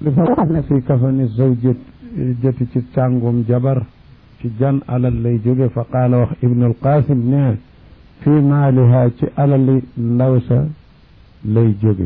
li fa wax ne fii kafani zawjat jëti ci càngum jabar ci jan alal lay jóge fa qaala wax ibnul qasim ne fii maaliha ci alali ndaw sa lay jóge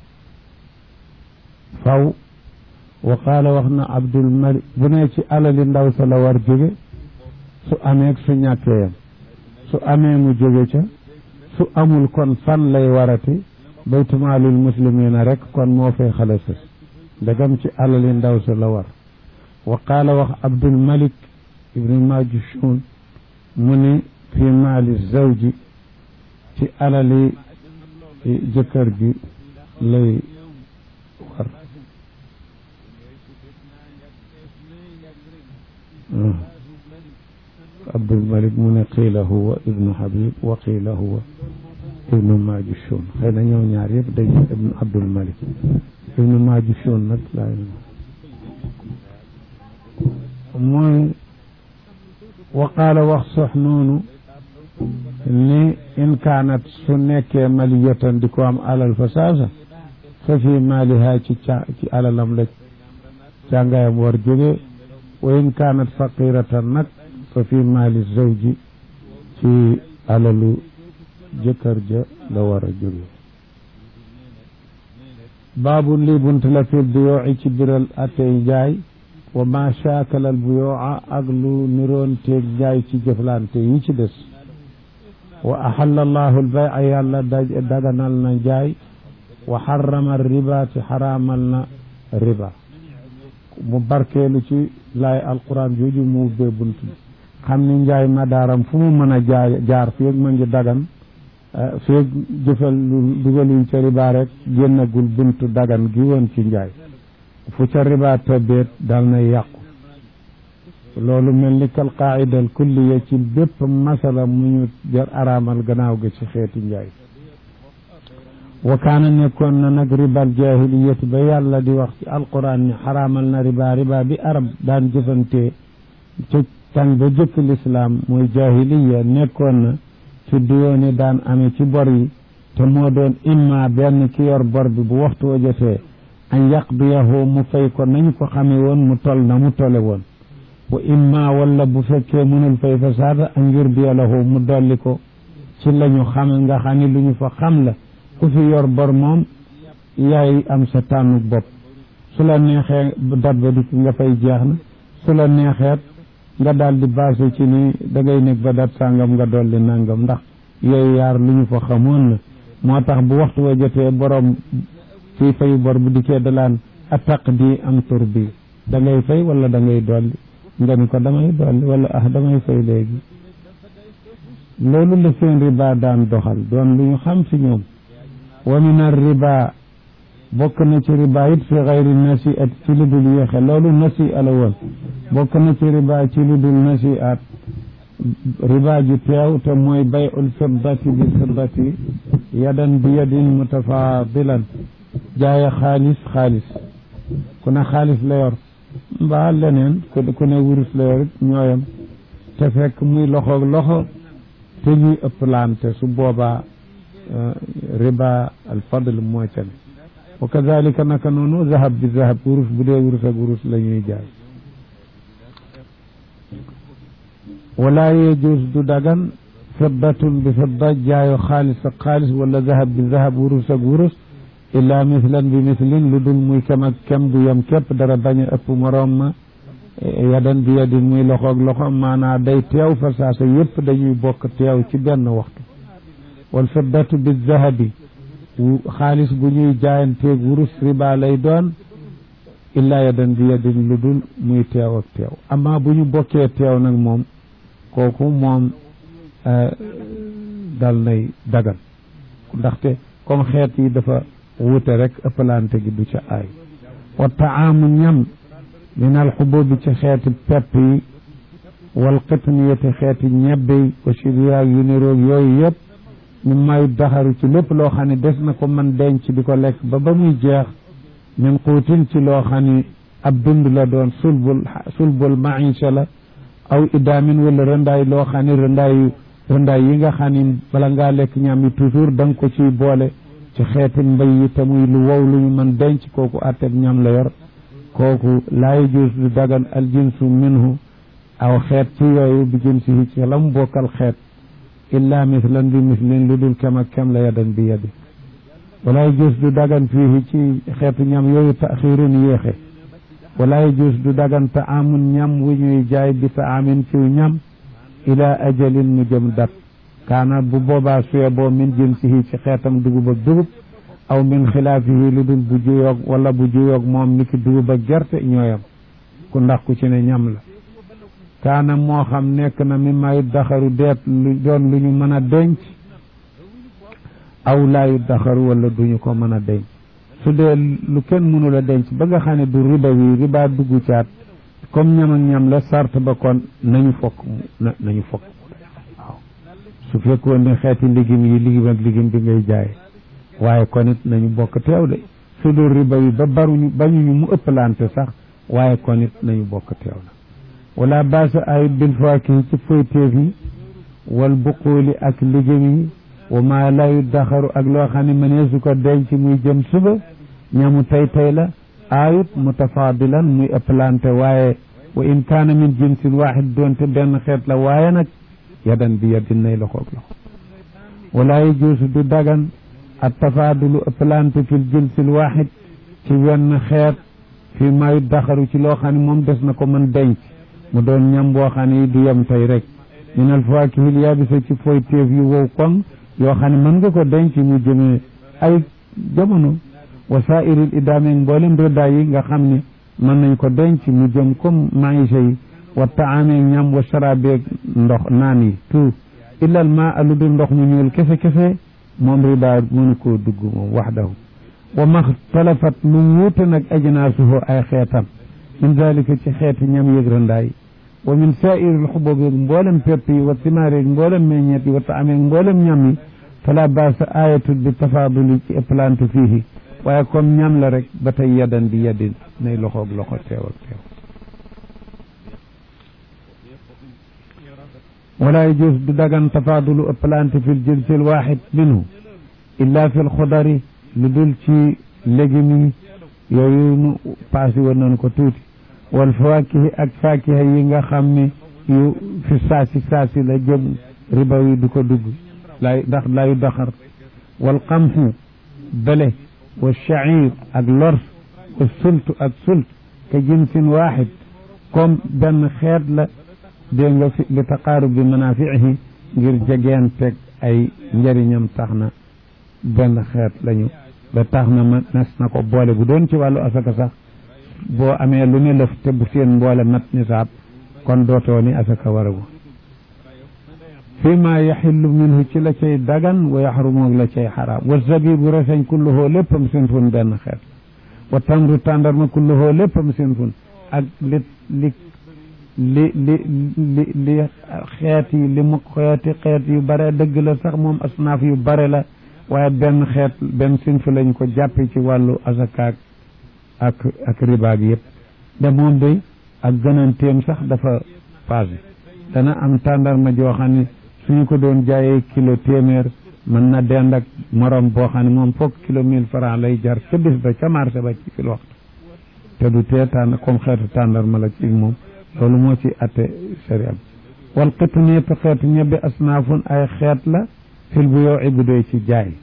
faw wa qaala wax na abdul malik bu ne ci alali ndaw sa la war jóge su amee su ñàkkee yam su amee mu jóge ca su amul kon fan lay warati baytumaalul muslimina rek kon moo fay xale sës ndegam ci alali ndaw sa la war wa qaala wax abdul malik ibnu majushun mu ni fi maali zawji ci alali jëkkër gi lay war abdul malik mu ne qiila huwa ibnu habib wa qiila huwa ibnu majushun xëy na ñëw ñaar yëpp dañ ibnu abdul malik ibnu majushun nag laay mooy wa qaala wax sox noonu ni in kaanat su nekkee maliyatan di ko am alal fa saasa fa fi maaliha ci ca ci alalam la càngayam war jóge wa in kaanat faqiratan nag fa fi maali zawji ci alalu jëkkër ja la war a jóge baabu lii bunt la fi buyooci ci biral atey jaay wa ma shaakalal buyooca ak lu niroon teeg jaay ci jëflante yi ci des wa axalla allahu albaya yàlla daganal na jaay wa xarama riba te xaraamal na riba mu barkeelu ci laay alquran jooju mu ubbee bunt bi xam ni njaay madaaram fu mu mën a jaay jaar feeg ma ngi dagan feeg jëfal lu dugaluñ ca riba rek génnagul buntu dagan gi woon ci njaay fu ca riba tëbbeet dal na yàqu loolu mel ni kal qaida al kulliya ci bépp masala mu ñu jar araamal gannaaw ga ci xeeti njaay wa kaana nekkoon na nag ribal jahiliyati ba yàlla di wax ci alquran ni xaraamal na riba riba bi arab daan jëfantee ci tàng ba jëkk lislaam mooy jahiliya nekkoon na ci duyooni daan amee ci bor yi te moo doon imma benn ki yor bor bi bu waxtu wa jotee an yaqdiyahu mu fay ko nañu ko xamee woon mu tol na mu tole woon wa imma wala bu fekkee mënul fay fa saata an yurbiya lahu mu dolli ko ci la ñu xam nga xam ni lu ñu fa xam la ku fi yor bor moom yaay am sa tànnu bopp su la neexee dat ba dikk nga fay jeex na su la neexeet nga daal di basé ci ni da ngay nekk ba dat sàngam nga dolli nangam ndax yooyu yaar lu ñu fa xamoon la moo tax bu waxtu wa jotee borom fii fayu bor bu dikkee dalaan attaq di am tur bi da ngay fay wala da ngay dolli nga ni ko damay dolli wala ah damay fay léegi loolu la seen riba daan doxal doon lu ñu xam ci ñoom wa min ar riba bokk na ci riba it fi xayri nasiat ci lu dul yéexe loolu nasi ala woon bokk na ci riba ci lu dul nasiat riba ji teew te mooy bayul fiddati bi fiddati yadan bi yadin mutafadilan jaaye xaalis xaalis ku ne xaalis la yor mbaa leneen ku ne wurus la yor it ñooyam te fekk muy loxoog loxo te ñuy ëpplante su boobaa riba al fadl moo ca ne wa kadalika naka noonu zahab bi zahab wurus bu dee wurus ak wurus la ñuy jaay wala yejus du dagan fiddatun bi fidda jaayo xaalis ak xaalis wala zahab bi zahab wurus ak wurus illa mislan bi mislin lu dul muy kem ak kem bu yem képp dara bañ a ëpp moroom ma yadan bi yadin muy loxoog loxo maanaa day teew fa saasa yëpp dañuy bokk teew ci benn waxtu wal fiddatu bi zahabi xaalis bu ñuy jaayanteeg wurus riba lay doon illa yadan bi yadin lu dul muy teew ak teew amma bu ñu bokkee teew nag moom kooku moom dal nay dagan ndaxte comme xeet yi dafa wuute rek ëppalante gi du ca aay wa taamu ñam min alxububi ci xeeti pepp yi wal qitniyati xeeti ñebbe yi wa siriyaag yu niroog yooyu yëpp ñu may daxaru ci lépp loo xam ne des na ko man denc di ko lekk ba ba muy jeex min xuutin ci loo xam ne ab dund la doon sulbul sulbul maisha la aw idaamin wala rëndaay loo xam ne rëndaayu rëndaay yi nga xam ne bala ngaa lekk ñam yi toujours da nga ko ciy boole ci xeeti mbay yi te muy lu wow lu ñu mën denc kooku atteb ñam la yor kooku laa yajuus du dagan al jinsu minhu aw xeet ci yooyu bi jinsihi ci la mu bokkal xeet illa mislan bi mislin lu dul kem ak kem la yadan bi yadi wala yajuus du dagan fii ci xeetu ñam yooyu taxirun yéexe wala yajuus du dagan taamun ñam wu ñuy jaay bi taamin ciw ñam ila ajalin mu jëm dat kaana bu boobaa suye boo min jinsihi ci xeetam dugub ak dugub aw min xilaafihi lu dul bu juyoog wala bu juyoog moom niki dugub ak gerte ñooyam ku ndax ku ci ne ñam la kaana moo xam nekk na mi mayu daxaru deet lu doon lu ñu mën a denc aw laayu daxaru wala duñu ko mën a denc su dee lu kenn mënul a denc ba nga xam ne du riba wi riba dugg caat comme ñam ak ñam la sart ba kon nañu fokk nañu fokk waaw su fekkoon ne xeeti ligim yi ligim ak ligim bi ngay jaay waaye kon it nañu bokk teew de su dul riba wi ba baruñu bañuñu mu ëppalante sax waaye kon it nañu bokk teew la wala baasa ay bil faakihi ci foyteef yi wal buquuli ak ligim yi wa maa layu daxaru ak loo xam ne mënee su ko denc muy jëm suba ñamu tay tay la aayut mutafaadilan muy ëppalante waaye wa in kaana min jinsin waaxid doonte benn xeet la waaye nag yadan bi yadin nay loxoog loxo wala yajuusu du dagan at tafaadulu ëppalante fil jinsil waaxid ci wenn xeet fi mayu daxaru ci loo xam ne moom des na ko mën denc mu doon ñam boo xam ne du yem tey rek min al fawaakihil yaabisa ci foy téef yu wow koŋ yoo xam ne mën nga ko denc mu jëmee ay jamono wasaa'iril idaameeg mboolem rëddaay yi nga xam ne mën nañ ko denc mu jëm comme maïsa yi wa taameeg ñam wa sharaabeeg ndox naan yi tout illal ma alu dul ndox mu ñuul kese kese moom riba mënu koo dugg moom waxdahu wa maxtalafat lu wuute nag ajnaasuhu ay xeetam min dalika ci xeeti ñam yëg rëndaay wa min saairil xububi mboolem pepp yi wa timaari mboolem meññeet yi wa taameeg mboolem ñam yi fala baasa ayatul bi tafaaduli ci ëppalante fiihi waaye comme ñam la rek ba tey yadan bi yadin nay loxoog loxo teew ak teew wala yajus du dagan tafaadulu ëppalante fi l jinsi l waxid minhu illa fi l xudari lu dul ci légumes yi yooyu nu paasi woon nañu ko tuuti wal fawaakihi ak faakiha yi nga xam ne yu fi saasi saasi la jëm riba yi du ko dugg lay ndax layu daxar wal qamhu bele wa shaciir ak lors wa sultu ak sult ka jinsin waaxid comme benn xeet la dégg nga fi li taqaarub bi manaafiihi ngir jegeen teg ay njëriñam tax na benn xeet lañu ba tax na ma nes na ko boole bu doon ci wàllu asaka sax boo amee lu ne lëf te bu seen mboole mat nisaab kon dootoo ni asaka waragu fi ma yaxillu minhu ci la cay dagan wa yaxrumu la cay xaraam wa zabibu reseñ kulluhoo léppam seen fun benn xeet wa tamru tàndarma kulluhoo léppam seen fun ak li li li li li li xeet yi li mu xeeti xeet yu bare dëgg la sax moom asnaaf yu bare la waaye benn xeet benn sinf lañ ko jàppe ci wàllu asakaak ak ak ribaag yëpp de moom day ak gënanteem sax dafa passé dana am tàndarma joo xam ne suñu ko doon jaayee kilo téeméer mën na dend ak morom boo xam ne moom foog kilo mille franc lay jar ca bis ba ca marché ba ci fil waxtu te du tee tànn comme xeetu tàndarma la ci moom loolu moo ci atte sharia wal qitneetu xeetu ñebbe asnaafun ay xeet la fil bu yow bu doy ci jaay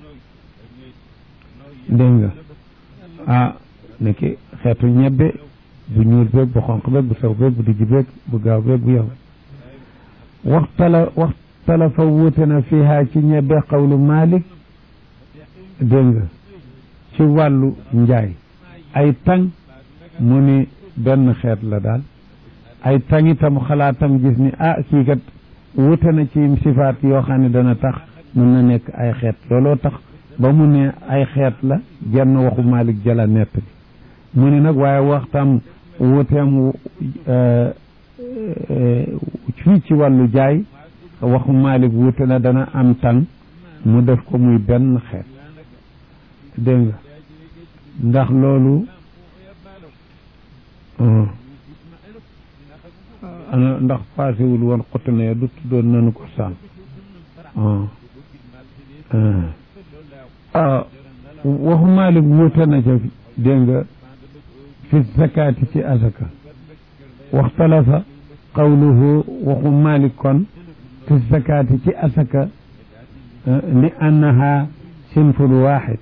dégg nga ah niki xeetu ñebbe bu ñuul beeg bu xonq beeg bu sew beeg bu dijj beeg bu gaaw beeg bu yow waxtala waxtala fa wuute na fiha ci ñebbe xawlu Malik dégg nga ci wàllu njaay ay tàng mu ni benn xeet la daal ay tàng itam xalaatam gis ni ah kii kat wuute na ci sifaat yoo xam ne dana tax mën na nekk ay xeet looloo tax ba mu ne ay xeet la jenn waxu Malik jala nett bi mu ne nag waaye waxtam wuuteem fii ci wàllu jaay waxu Malik wuute na dana am tan mu def ko muy benn xeet dégg nga ndax loolu ana ndax paasewul woon xottu ne du tuddoon nanu ko sànq ah waxu Malik wuute na ca dégg nga fi zakaati ci asaka waxtalafa qawluhu waxu Malik kon fi zakaati ci asaka li annaha sinful waaxid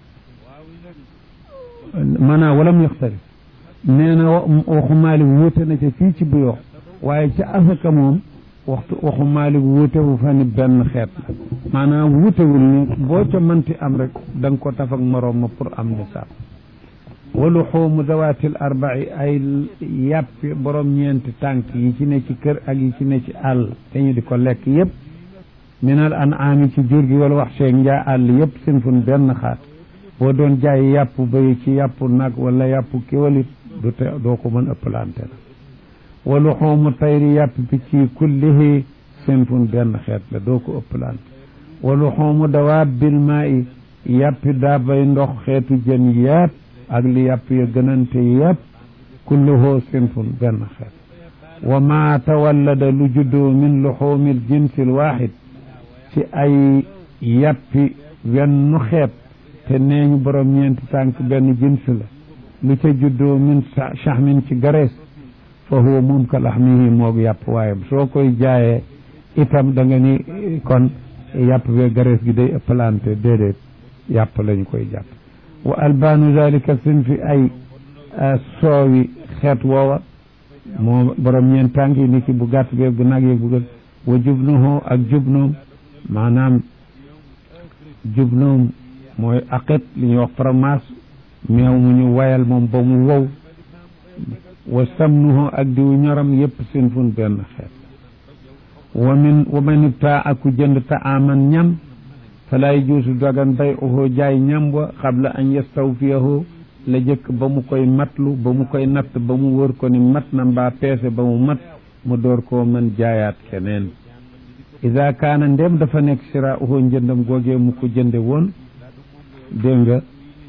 maanaam walam yaxtalif nee na waxu Malik wuute na ca fii ci buyoo waaye ca asaka moom waxtu waxu Malik wuutewu fa ni benn xeet la maanaam wuutewul ni boo ca mënti am rek da nga ko taf ak moroom ma pour am nisaab walu xoomu zawaatil arba'i ay yàppi borom ñeenti tànk yi ci ne ci kër ak yi ci ne ci àll te ñu di ko lekk yëpp minal an aami ci jur gi wala wax seeg njaa àll yëpp sinfun benn xaat boo doon jaay yàpp bay ci yàpp nag wala yàpp kiwalit du te doo ko mën ëppalante la walu xoomu tayri yàpp picc yi kullihi sinfun benn xeet la doo ko ëppalante walu xoomu dawaabil maa i yàppi daa bay ndox xeetu jën yëpp ak li yàpp ya gënante yëpp kulluhu sinfun benn xeet wa ma tawallada lu juddoo min luxuumil jinsil waaxid ci ay yàppi wenn xeet te nee ñu borom ñeenti tànk benn jins la lu ca juddoo min shahmin ci garees fa huwa moom ka laxmihi moog yàpp waaye soo koy jaayee itam da nga ni kon yàpp be garees gi day ëppalante déedéet yàpp lañu koy jàpp wa albaanu zalika sinfi ay soowi xeet woowa moo borom ñeent tànk yi ni ki bu gàtt beeg bu nag yeeg bu gën wa jubnuhu ak jubnoom maanaam jubnoom mooy aqit li ñuy wax fromage meew mu ñu wayal moom ba mu wow wa samnuhu ak diwu ñoram yëpp sinfun benn xeet wa min wa man ibtaa aku jënd taaman ñam fala yajuusu dagan bay'uhu jaay ñam wa qabla an yastawfiyahu la jëkk ba mu koy matlu ba mu koy natt ba mu wër ko ni mat na mbaa peese ba mu mat mu door koo mën jaayaat keneen ida kaana ndem dafa nekk siraa'uhu njëndam googee mu ko jënde woon dégg nga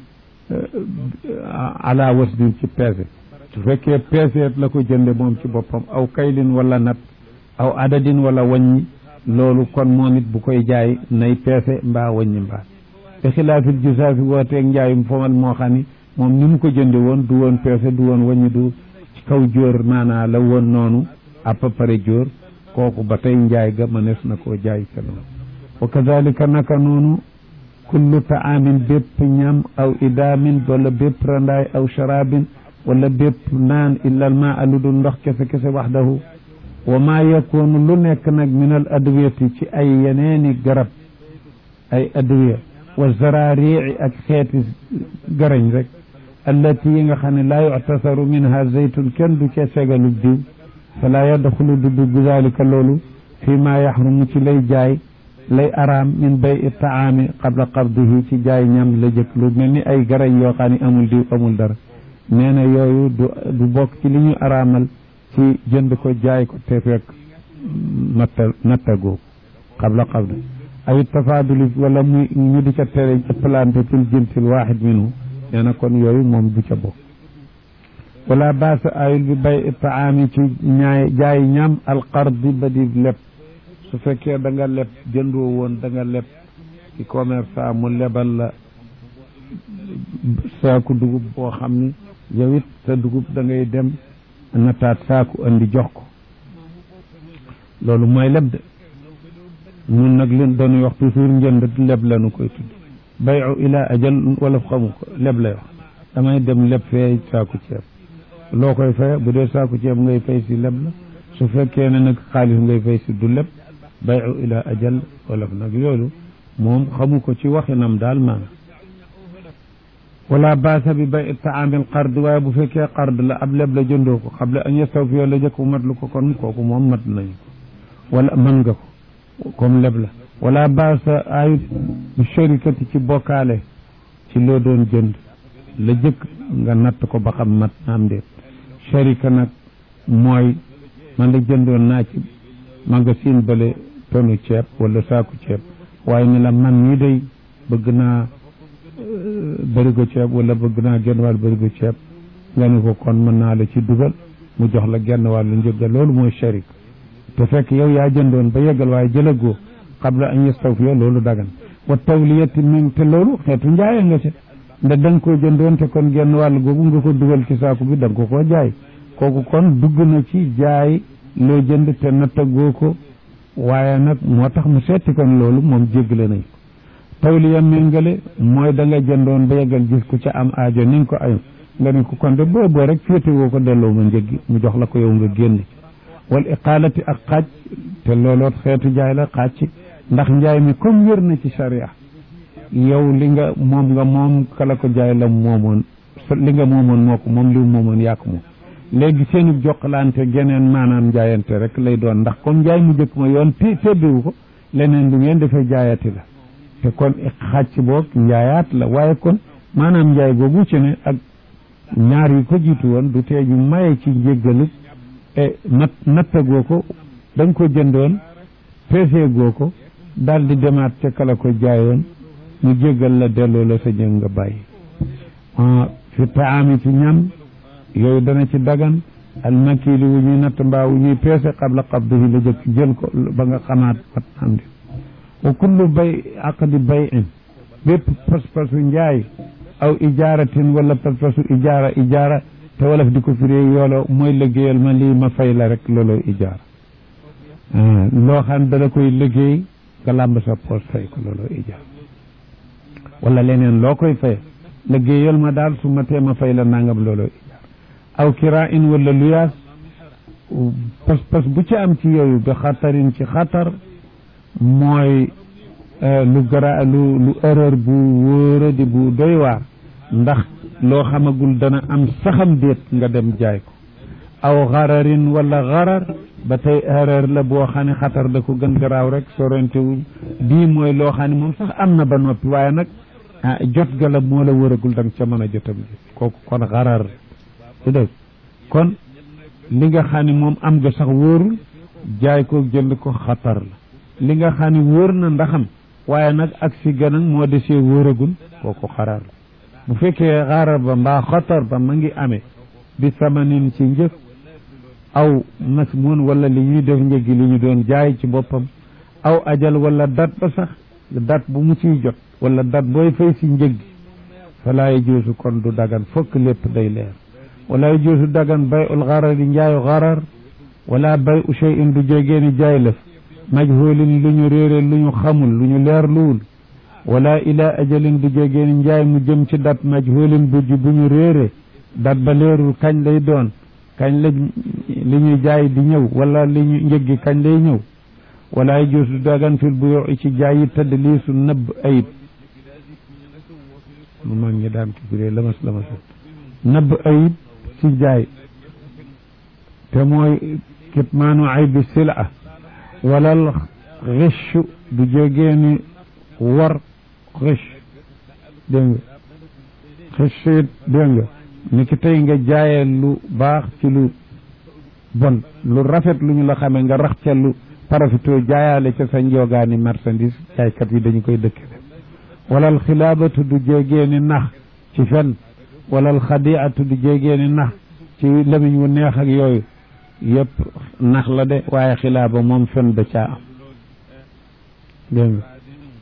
ala wasdin ci peese su fekkee peeseet la ko jënde moom ci boppam aw kaylin wala nat aw adadin wala waññi loolu kon moom it bu koy jaay nay peese mbaa waññi mbaa te xilaafil jusaafi wooteeg njaayum fomal moo xam ni moom ni mu ko jënde woon du woon peese du woon waññi du ci kaw jóor maanaa la woon noonu à peu près jóor kooku ba tey njaay ga mënees na koo jaay ca noonu wa kadalika naka noonu kullu taamin bépp ñam aw idaamin wala bépp randaay aw sharabin wala bépp naan illal ma alu dul ndox kese kese waxdahu wa ma yakunu lu nekk nag min al adwiyati ci ay yeneeni garab ay adwiya wa zararii ak xeeti garañ rek allati yi nga xam ne laa yuctasaru minha zeytun kenn du ca segalu diw fala yadxulu du dugg zalika loolu fi ma yaxrumu ci lay jaay lay araam min bay taami qabla qabdihi ci jaay ñam la jëkk lu mel ni ay garañ yoo xam ne amul diw amul dara nee na yooyu du du bokk ci li ñu araamal ci jënd ko jaay ko te fekk natta nattagoo qabla qabdi ay tafaaduli wala muy ñu di ca tere ëppalante fil jinsil waaxid minhu nee na kon yooyu moom du ca bokk wala baasa ayul bi bay taami ci ñaay jaay ñam alqardi ba di leb su fekkee da nga leb jëndoo woon da nga leb ci commerçant mu lebal la saaku dugub boo xam ni yow it sa dugub da ngay dem nataat saaku andi jox ko loolu mooy leb de ñun nag leen dañuy wax toujours njënd leb la nu koy tudd bayu ila ajal wala xamu ko leb lay wax damay dem leb fee saaku ceeb loo koy faye bu dee saaku ceeb ngay fay si leb la su fekkee ne nag xaalis ngay fay si du leb bayu ila ajal wala nag loolu moom xamu ko ci waxinam daal maanaam wala baasa bi bay taamil qard waaye bu fekkee qard la ab leb la jëndoo ko xable an yastawfiya la jëkk bu mat lu ko kon kooku moom mat nañu ko wala mën nga ko comme leb la wala baasa ayut bu sharikati ci bokkaale ci loo doon jënd la jëkk nga natt ko ba xam mat naam déet sharika nag mooy man la jëndoon naa ci magasin bale tonu ceeb wala saaku ceeb waaye ni la man ñi day bëgg naa bërigo ceeb wala bëgg naa genn wàll bërigo ceeb nga ni ko kon mën naa la ci dugal mu jox la genn wàllu njëgga loolu mooy sharik te fekk yow yaa jëndoon ba yeggal waaye jëlagoo qabla an yastawfiya loolu dagan wa tawliyati min te loolu xeetu njaaya nga ca nda da nga koo jëndoon te kon genn wàll googu nga ko dugal ci saaku bi da nga ko koo jaay kooku kon dugg na ci jaay loo jënd te nattagoo ko waaye nag moo tax mu seeti kon loolu moom jéggale nañ ko tawliya méngale mooy da nga jëndoon ba yeggal gis ku ca am aajo ni nga ko ay nga ne ko kon de boo boo rek féete woo ko delloo ma njëggi mu jox la ko yow nga génn wal iqaalati ak xaaj te looloot xeetu jaay la xaaj ci ndax njaay mi comme wér na ci sharia yow li nga moom nga moom kala ko jaay la moomoon li nga moomoon moo ko moom li moomoon yaa ko moom léegi seenu jokkalante geneen maanaam njaayante rek lay doon ndax comme njaay mu jëkk ma yoon ti tebbiwu ko leneen lu ngeen defee jaayati la te kon xàcc boog njaayaat la waaye kon maanaam njaay googu ci ne ak ñaar yi ko jiitu woon du tee ñu maye ci njéggalu e nat nattagoo ko da nga ko jëndoon peesee goo ko daal di demaat ca kala ko jaayoon ñu jéggal la delloo la sa njëg nga bàyyi fi taami ci ñam yooyu dana ci dagan almakili wu ñuy natt mbaa wu ñuy peese qabla qabdihi la jëkk jël ko ba nga xamaat wat am di wa kullu bay aqdi bay in bépp pas-pasu njaay aw ijaaratin wala pas-pasu ijaara ijaara te wolof di ko firee yoolo mooy liggéeyal ma lii ma fay la rek looloo ijaara loo xam dana koy liggéey nga làmb sa poos fay ko looloo ijaara wala leneen loo koy fay liggéeyal ma daal su ma tee ma fay la nangam looloo ijaara aw kiraa in wala luyaas pas-pas bu ci am ci yooyu bi xatarin ci xatar mooy lu gara lu lu erreur bu wóora di bu doy waar ndax loo xamagul dana am saxam déet nga dem jaay ko aw xararin wala xarar ba tey erreur la boo xam ne xatar da ko gën garaaw rek sorentewuñ bii mooy loo xam ne moom sax am na ba noppi waaye nag jot ga la moo la wëragul da nga ca mën a jotam ji kooku kon xarar su dégg kon li nga xam ne moom am nga sax wóorul jaay ko jënd ko xatar la li nga xam ne wóor na ndaxam waaye nag ak si gën a moo desee wóoragul kooku xarar la bu fekkee xarar ba mbaa xatar ba ma ngi amee bi samanin ci njëg aw masmun wala li ñuy def njëgi li ñu doon jaay ci boppam aw ajal wala dat ba sax dat bu mu ciy jot wala dat booy fay si njëg gi falaa yajuusu kon du dagan fokk lépp day leer wala yajuusu dagan bay ul xarar yi njaayu xarar wala bay u shay in du jégeeni jaay lëf majhulin lu ñu réere lu ñu xamul lu ñu leer luwul wala ila ajalin du jégeeni njaay mu jëm ci dat majhulin bu bu ñu réere dat ba leerul kañ lay doon kañ la li ñuy jaay di ñëw wala li ñu njëggi kañ lay ñëw wala yajuusu dagan fil buyu ci jaay yi tëdd lii su nëbb ayib mu mag ñi daan ki firee lamas lamas nëbb ayib ci jaay te mooy kitmaanu aybi sila walal xichu du jógeeni war xich dégg nga xichu it dégg nga ni ki tey nga jaayee lu baax ci lu bon lu rafet lu ñu la xamee nga rax ca lu parafito jaayaale ca sa njoogaani marchandise jaaykat yi dañu koy dëkke def walal xilaabatu du jógeeni nax ci fen walal xadiatu du jógeeni nax ci lamiñ wu neex ak yooyu yëpp nax la de waaye xilaaba moom fen da caa am dégg nga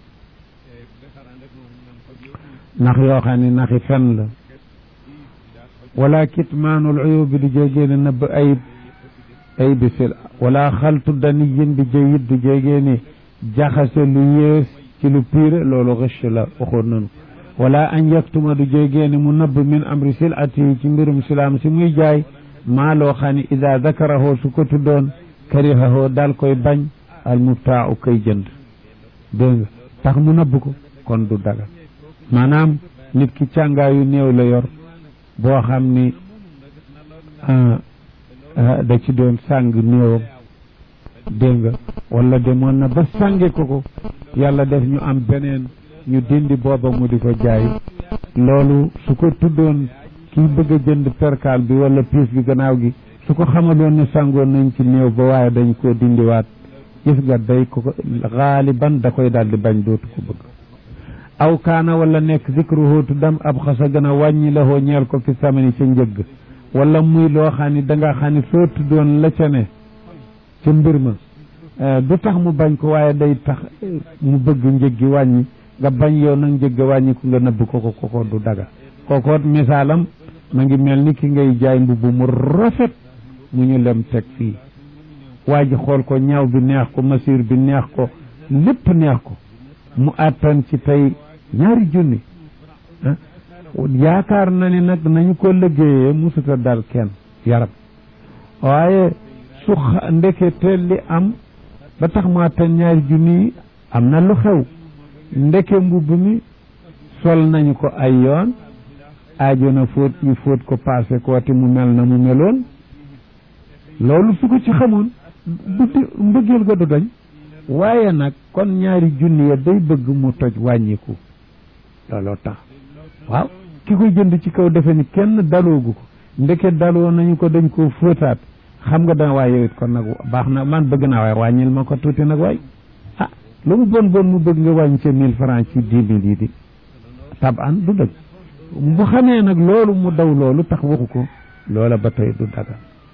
nax yoo xam ne naxi fen la wala kitmaanul uyubi du jógee ne nëbb ayib ayibi sil wala xaltu daniyin bi jayit du jógee ne jaxase lu yées ci lu piire loolu xëcc la waxoon nanu wala an yaktuma du jógee ne mu nëbb min amri silati ci mbirum silaam si muy jaay maa loo xam ne ida dakarahoo su ko tuddoon karihahoo daal koy bañ al mubtaa u koy jënd dégg nga tax mu nëbb ko kon du daga maanaam nit ki càngaayu néew la yor boo xam ni da ci doon sàng néewam dégg nga wala demoon na ba sànge ko ko yàlla def ñu am beneen ñu dindi booba mu di ko jaay loolu su ko tuddoon kii bëgg a jënd perkaal bi wala piis bi gannaaw gi su ko xamaloon ne sàngoon nañ ci néew ba waaye dañ koo dindiwaat gis nga day ko xaaliban da koy daal di bañ dootu ko bëgg aw kaana wala nekk zikruhu tuddam ab xasa gën a wàññi la hoo ñeel ko fi samani ca njëgg wala muy loo xam ni da nga xam ni soo tuddoon la ca ne ca mbir ma du tax mu bañ ko waaye day tax mu bëgg njëg gi wàññi nga bañ yow nag njëgg wàññiku nga nëbb ko ko koko du daga kookoot misaalam ma ngi mel ni ki ngay jaay mbubb mu rafet mu ñu lem teg fii waa ji xool ko ñaaw bi neex ko masir bi neex ko lépp neex ko mu àttan ci tey ñaari junni yaakaar na ni nag nañu ko liggéeyee musuta dal kenn yaram waaye su ndekete li am ba tax mu àttan ñaari junni yi am na lu xew ndeke mbubb mi sol nañu ko ay yoon aajo na fóot ñu fóot ko passé ko te mu mel na mu meloon loolu su ko ci xamoon du mbëggeel ga du dañ waaye nag kon ñaari junni ya day bëgg mu toj wàññiku looloo tax waaw ki koy jënd ci kaw defe ni kenn daloogu ko ndeke daloo nañu ko dañ ko fóotaat xam nga danga waaye it kon nag baax na man bëgg naa waaye wàññil ma ko tuuti nag waay ah lu mu bon bon mu bëgg nga wàññi ca mille francs ci dix mille yi di tab an du dëgg bu xamee nag loolu mu daw loolu tax waxu ko loola ba tey du daga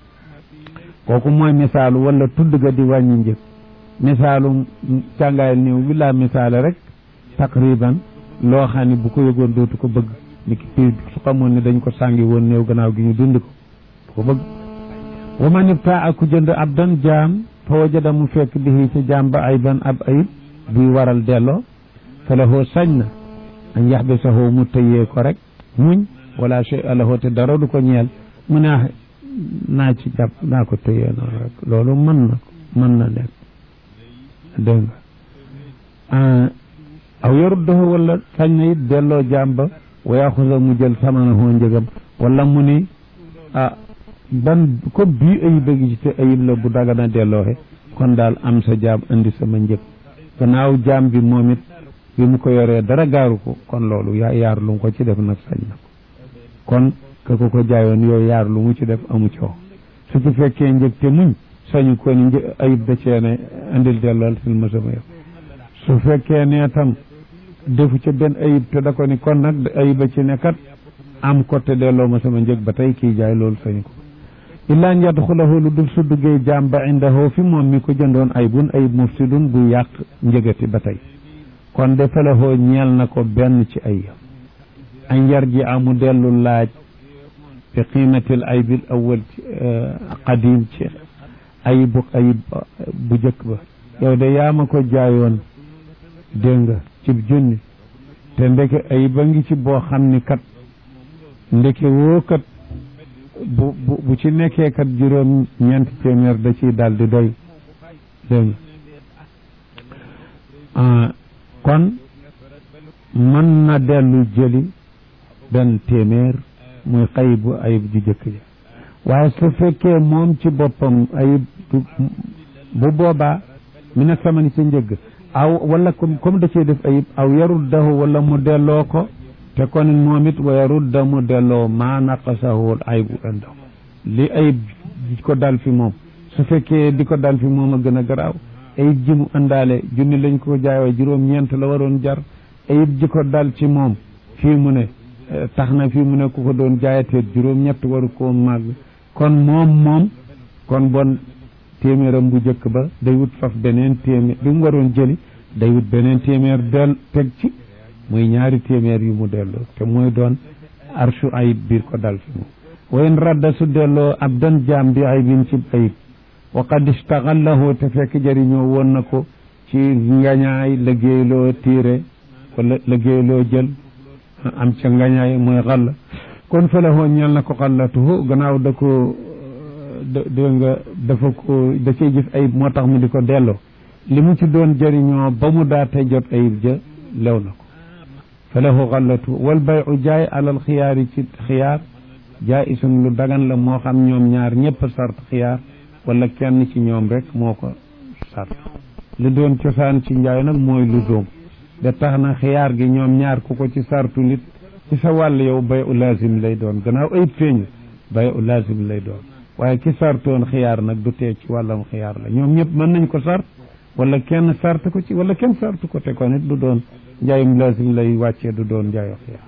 kooku mooy misaalu wala tudd ga di wàññi njëg misaalu càngaayal néew bi laa misaale rek taqriban loo xam ne bu ko yëgoon dootu ko bëgg ni ki piir su xamoon ne dañ ko sàngi woon néew gannaaw gi ñu dund ko du ko bëgg wa man ibtaa ku jënd abdan jaam fa wajada mu fekk bihi ca jaam ba ayban ab ayib buy waral delloo fa lahoo sañ na an yaxbisahu mu tëyee ko rek muñ wala shay alahu te dara du ko ñeel mu ne naa ci jàpp naa ko tëyee noonu rek loolu mën na mën na nekk dégg nga aw yaruddahu wala sañ na it delloo jaam ba wa yaxusa mu jël samanahu njëgam wala mu ni ah ban comme bii ayib a gi ci te ayib la bu dagana dellooxe kon daal am sa jaam indi sama njëg gannaaw jaam bi moom it bi mu ko yoree dara gaaru ko kon loolu yaa yaar lu mu ko ci def nag sañ na ko kon ka ko ko jaayoon yooyu yaar lu mu ci def amu coow su ci fekkee njëg te muñ sañu ko ni ayib da cee ne indil dellool fil ma sama yow su fekkee ne tam defu ca benn ayib te da ko ni kon nag ayiba ci ne kat am ko te delloo ma sama njëg ba tey kii jaay loolu sañu ko illaan yadxulahu lu dul su duggee jaam ba indahu fi moom mi ko jëndoon ayibun ayib mufsidun bu yàq njëgati ba tey kon de falahoo ñeel na ko benn ci ay an yar ji amu dellu laaj bi qiimatil aybil awal ci qadim ci ayibu ayib bu jëkk ba yow de yaa ma ko jaayoon dégg nga cib junni te ndeke ayib a ngi ci boo xam ni kat ndeke woo kat bu bu bu ci nekkee kat juróom ñeenti téeméer da ciy daal di doy dégg nga kon mën na dellu jëli benn téeméer muy xayib bu ayib ju jëkk ja waaye su fekkee moom ci boppam ayib bu boobaa mi ne samani ci njëgg aw wala comme comme da cee def ayib aw yaruddahu wala mu delloo ko te kon moom it wa yarudda mu delloo maa naqasahu ayibu indahu li ayib di ko dal fi moom su fekkee di ko dal fi moom a gën a garaaw ayib ji mu àndaale junni lañ ko jaayoo juróom-ñeent la waroon jar ayib ji ko dal ci moom fii mu ne tax na fii mu ne ku ko doon jaayatee juróom-ñett waru koo màgg kon moom moom kon bon téeméeram bu njëkk ba day wut faf beneen téeméer bi mu waroon jëli day wut beneen téeméer del teg ci muy ñaari téeméer yu mu delloo te mooy doon arshu ayib biir ko dal fi moom wayn radda su delloo ab dan jaam bi ayibin ci ayib wa qad istaxallahu te fekk jëriñoo woon na ko ci ngañaay liggéeyloo tiire wala liggéeyloo jël am ca ngañaay mooy xalla kon fa lahoo ñel na ko xallatuhu gannaaw da ko dégg nga dafa ko da cay gis ayib moo tax mu di ko delloo li mu ci doon jëriñoo ba mu daate jot ayib ja lew na ko fa lahu xallatu wal bayu jaay alal xiyaar yi ci xiyaar jaay isun lu dagan la moo xam ñoom ñaar ñëpp sart xiyaar wala kenn ci ñoom rek moo ko sart li doon cosaan ci njaay nag mooy lu doom de tax na xiyaar gi ñoom ñaar ku ko ci sartu nit ci sa wàll yow bay u lazim lay doon gannaaw ayib feeñu bay u lazim lay doon waaye ki sartoon xiyaar nag du tee ci wàllam xiyaar la ñoom ñëpp mën nañ ko sart wala kenn sart ko ci wala kenn sart ko te ko nit du doon njaayum lazim lay wàccee du doon njaayo xiyaar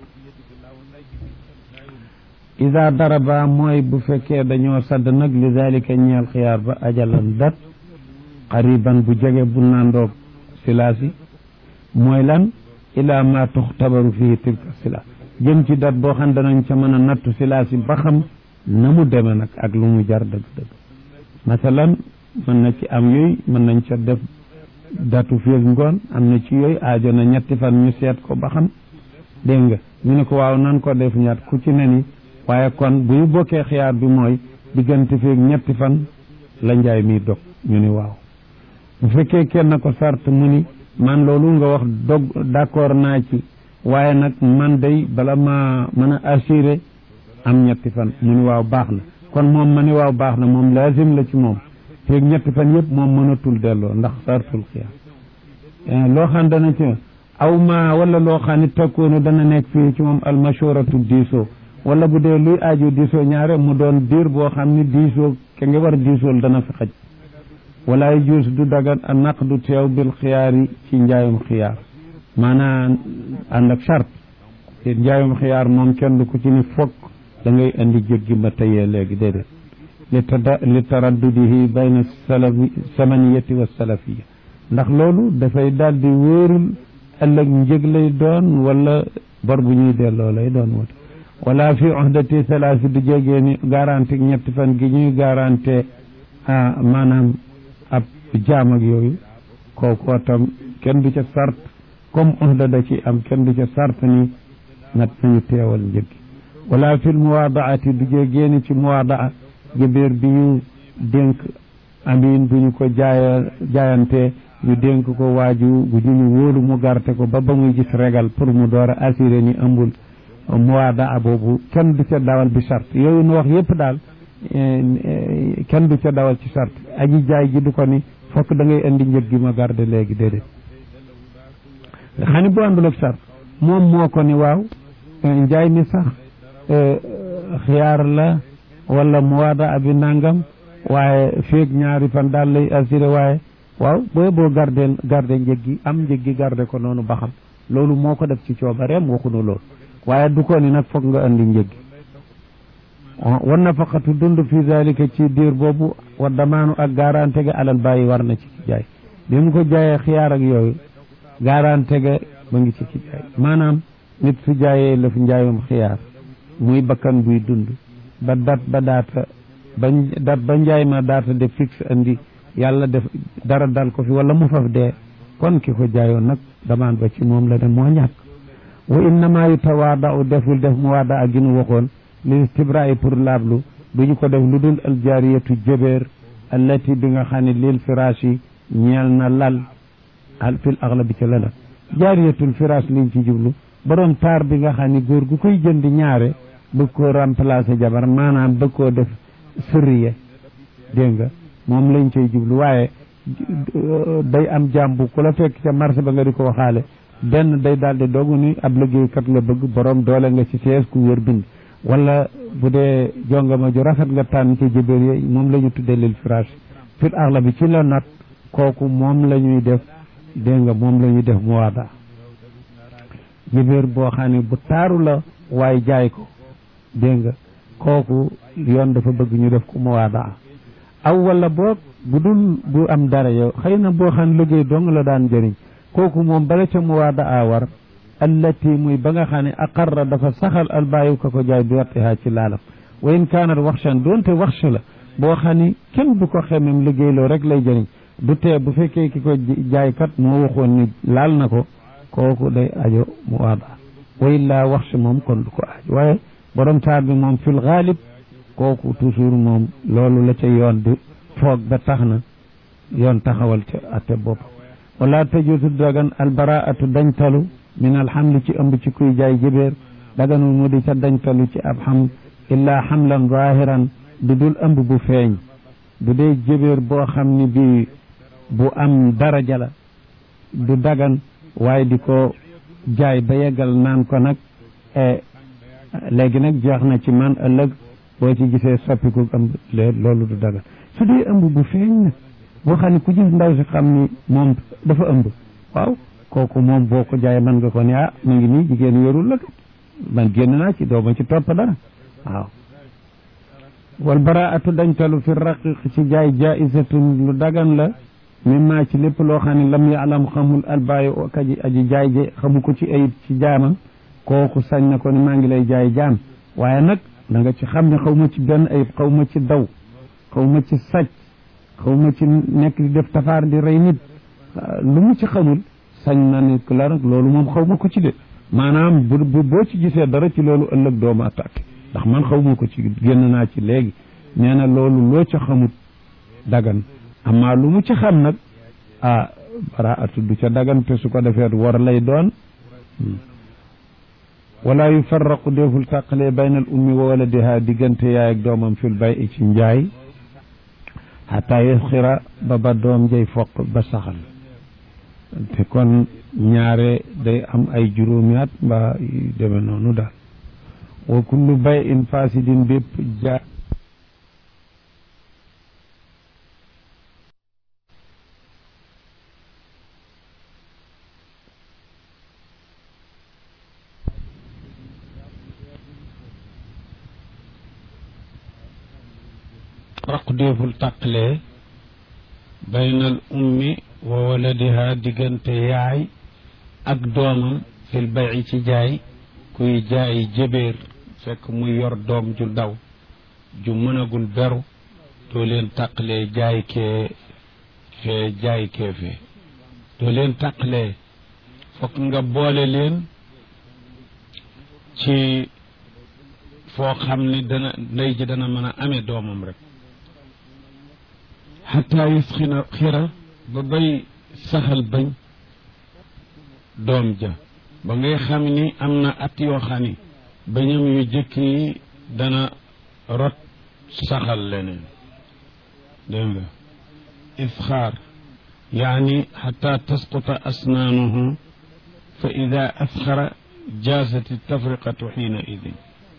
ida daraba mooy bu fekkee dañoo sadd nag li dalika ñeel xiyaar ba ajalan dat qariban bu jege bu nandoog silaasi mooy lan ila ma tuxtabaru fii tilka sila jëm ci dat boo xam danañ ca mën a nattu sila si ba xam na mu deme nag ak lu mu jar dëgg-dëgg masalan mën na ci am yooyu mën nañ ca def datu feeg ngoon am na ci yooyu aajo na ñetti fan ñu seet ko ba xam dégg nga ñu ne ko waaw nan ko def ñaat ku ci ne ni waaye kon bu ñu bokkee xiyaar bi mooy diggante feeg ñetti fan la njaay mi dog ñu ni waaw bu fekkee kenn ko sart mu ni man loolu nga wax dog d'accord naa ci waaye nag man day bala ma mën a assuré am ñetti fan mu ni waaw baax na kon moom ma ni waaw baax na moom lazim la ci moom feeg ñetti fan yëpp moom mënatul delloo ndax sartul xiyaar loo xam dana ci aw ma wala loo xam ne takkoonu dana nekk fii ci moom almashuratu diisoo wala bu dee luy aajo diisoo ñaare mu doon diir boo xam ni diisoo ke nga war a diisool dana fi xaj wala juus du dagan a naq du teew bil xiyaar yi ci njaayum xiyaar maanaam ànd ak charte te njaayum xiyaar moom kenn du ko ci ni fokk da ngay indi jéggi ma tayee léegi déedéet li tada li taraddudihi bayna salafi samaniyati wa salafiya ndax loolu dafay daal di wóorul ëllëg njëg lay doon wala bor bu ñuy delloo lay doon wala wala fi uhdati salaasi du jégee ni garanti ñetti fan gi ñuy garanté maanaam ab jaam ak yooyu kooku tam kenn du ca sart comme uhda da ci am kenn du ca sart ni nat nañu teewal njëg wala fil muwaadaati du jégee ni ci muwaadaa jëbeer bi ñu dénk amin bu ñu ko jaaya jaayante ñu dénk ko waaju bu ñu wóolu mu garte ko ba ba muy gis regal pour mu door a assuré ni ëmbul muwaada boobu kenn du ca dawal bi charte yooyu nu wax yépp daal kenn du ca dawal ci charte aji jaay ji du ko ni fokk da ngay indi njëg gi ma garde léegi déedéet nga xam ne bu àndul ak charte moom moo ko ni waaw njaay mi sax xiyaar la wala muwaada abi nangam waaye feeg ñaari fan daal lay assuré waaye waaw booy boo gardeel garde njëg gi am njëg gi garde ko noonu ba xam loolu moo ko def ci coobareem waxunu loolu waaye du ko ni nag foog nga andi njëg gi war nafaqatu dund fi zalika ci diir boobu wa damaanu ak garante ga alal bàyyi war na ci ci jaay bi mu ko jaayee xiyaar ak yooyu garante ga ba ngi ci ci jaay maanaam nit su jaayee la fi njaayum xiyaar muy bakkan buy dund ba dat ba daata ba dat ba njaay ma daata de fixe andi yàlla def dara dal ko fi wala mu faf dee kon ki ko jaayoon nag damaan ba ci moom la dem moo ñàkk wa innama yu tawaada u deful def mu waada ak ginu waxoon li istibra'i pour laablu du ñu ko def lu dul aljaariyatu jëbeer allati bi nga xam ne lil firaasi ñeel na lal al fil aglabi ci lala jaariyatul firaas liñ ci jublu borom taar bi nga xam ne góor gu koy jënd ñaare bëgg koo remplacer jabar maanaam bëgg koo def sërriye dégg nga moom lañ cay jublu waaye day am jàmbu ku la fekk ca marché ba nga di ko waxaale benn day daal di dogu ni ab liggéeykat nga bëgg borom doole nga ci sees ku wér bind wala bu dee jongama ju rafet nga tànn ci jëbéer yi moom la ñu tuddee lil firage fil axla bi ci la nat kooku moom la ñuy def dégg nga moom la ñuy def muwaada jëbéer boo xam ne bu taaru la waaye jaay ko dégg nga kooku yoon dafa bëgg ñu def ko muwaada aw wala boog bu dul bu am dara yow xëy na boo xam liggéey dong la daan jëriñ kooku moom bala ca muwaada a war allati muy ba nga xam ne aqarra dafa saxal albaayu ka ko jaay bi wattihaa ci laalam wa in kaanat waxshan doonte waxsha la boo xam ni kenn du ko xemem liggéeyloo rek lay jëriñ du tee bu fekkee ki ko jaaykat moo waxoon ni laal na ko kooku day ajo muwaada wa illaa waxsha moom kon du ko aaj waaye borom taar bi moom fil gaalib kooku toujours moom loolu la ca yoon di foog ba tax na yoon taxawal ca atte bopp wala tajuusu dagan albaraatu dañtalu min alxamli ci ëmb ci kuy jaay jëbeer daganul mu di ca dañtalu ci ab xam illaa xamlan zahiran du dul ëmb bu feeñ bu dee jëbeer boo xam ni bi bu am daraja la du dagan waaye di ko jaay ba yeggal naan ko nag léegi nag jeex na ci man ëllëg boo ci gisee soppiku ëmb loolu du dagan su dee ëmb bu feeñ nag boo xam ne ku gis ndaw si xam ni moom dafa ëmb waaw kooku moom boo ko jaayee mën nga ko ne ah mu ngi nii jigéen yorul la kat man génn naa ci doo ma ci topp dara waaw wal baraatu dañtalu fi raqiq ci jaay jaisatun lu dagan la mimma ci lépp loo xam ne lam yaalam xamul albaayi kaji aji jaay je xamu ko ci ayib ci jaamam kooku sañ na ko ni maa ngi lay jaay jaam waaye nag da nga ci xam ne xaw ma ci benn ayib xaw ma ci daw xaw ma ci sàcc xaw ma ci nekk di def tafaar di rey nit lu mu ci xamul sañ na ne la nag loolu moom xaw ma ko ci de maanaam bu bu boo ci gisee dara ci loolu ëllëg doomu attaqué ndax man xaw ma ko ci génn naa ci léegi nee na loolu loo ca xamut dagan amaa lu mu ci xam nag ah baraatu du ca dagan te su ko defee war lay doon wala yufarraqu deful tàqalee bayna al ummi wa waladiha diggante yaay ak doomam fil bay i ci njaay xataa yasxira ba ba doom jay foq ba saxal te kon ñaare day am ay juróomi at mbaa yu deme noonu daal wa kullu bay in fasidin bépp ja raq déeful tàqalee baynal ummi wa waladiha diggante yaay ak doomam fil bayi ci jaay kuy jaay jëbeer fekk muy yor doom ju daw ju mënagul beru doo leen tàqalee jaay kee fee jaay kee fee doo leen tàqalee fokk nga boole leen ci foo xam ni dana ndey ji dana mën a amee doomam rek xataa yusxina xira ba bay saxal bañ doom ja ba ngay xam ni am na at yoo xam ni bañam yu jëkk yi dana rot saxal leneen dégg nga isxaar yaani xataa tasquta asnaanuhu fa ida asxara jaasati tafriqatu xiina idin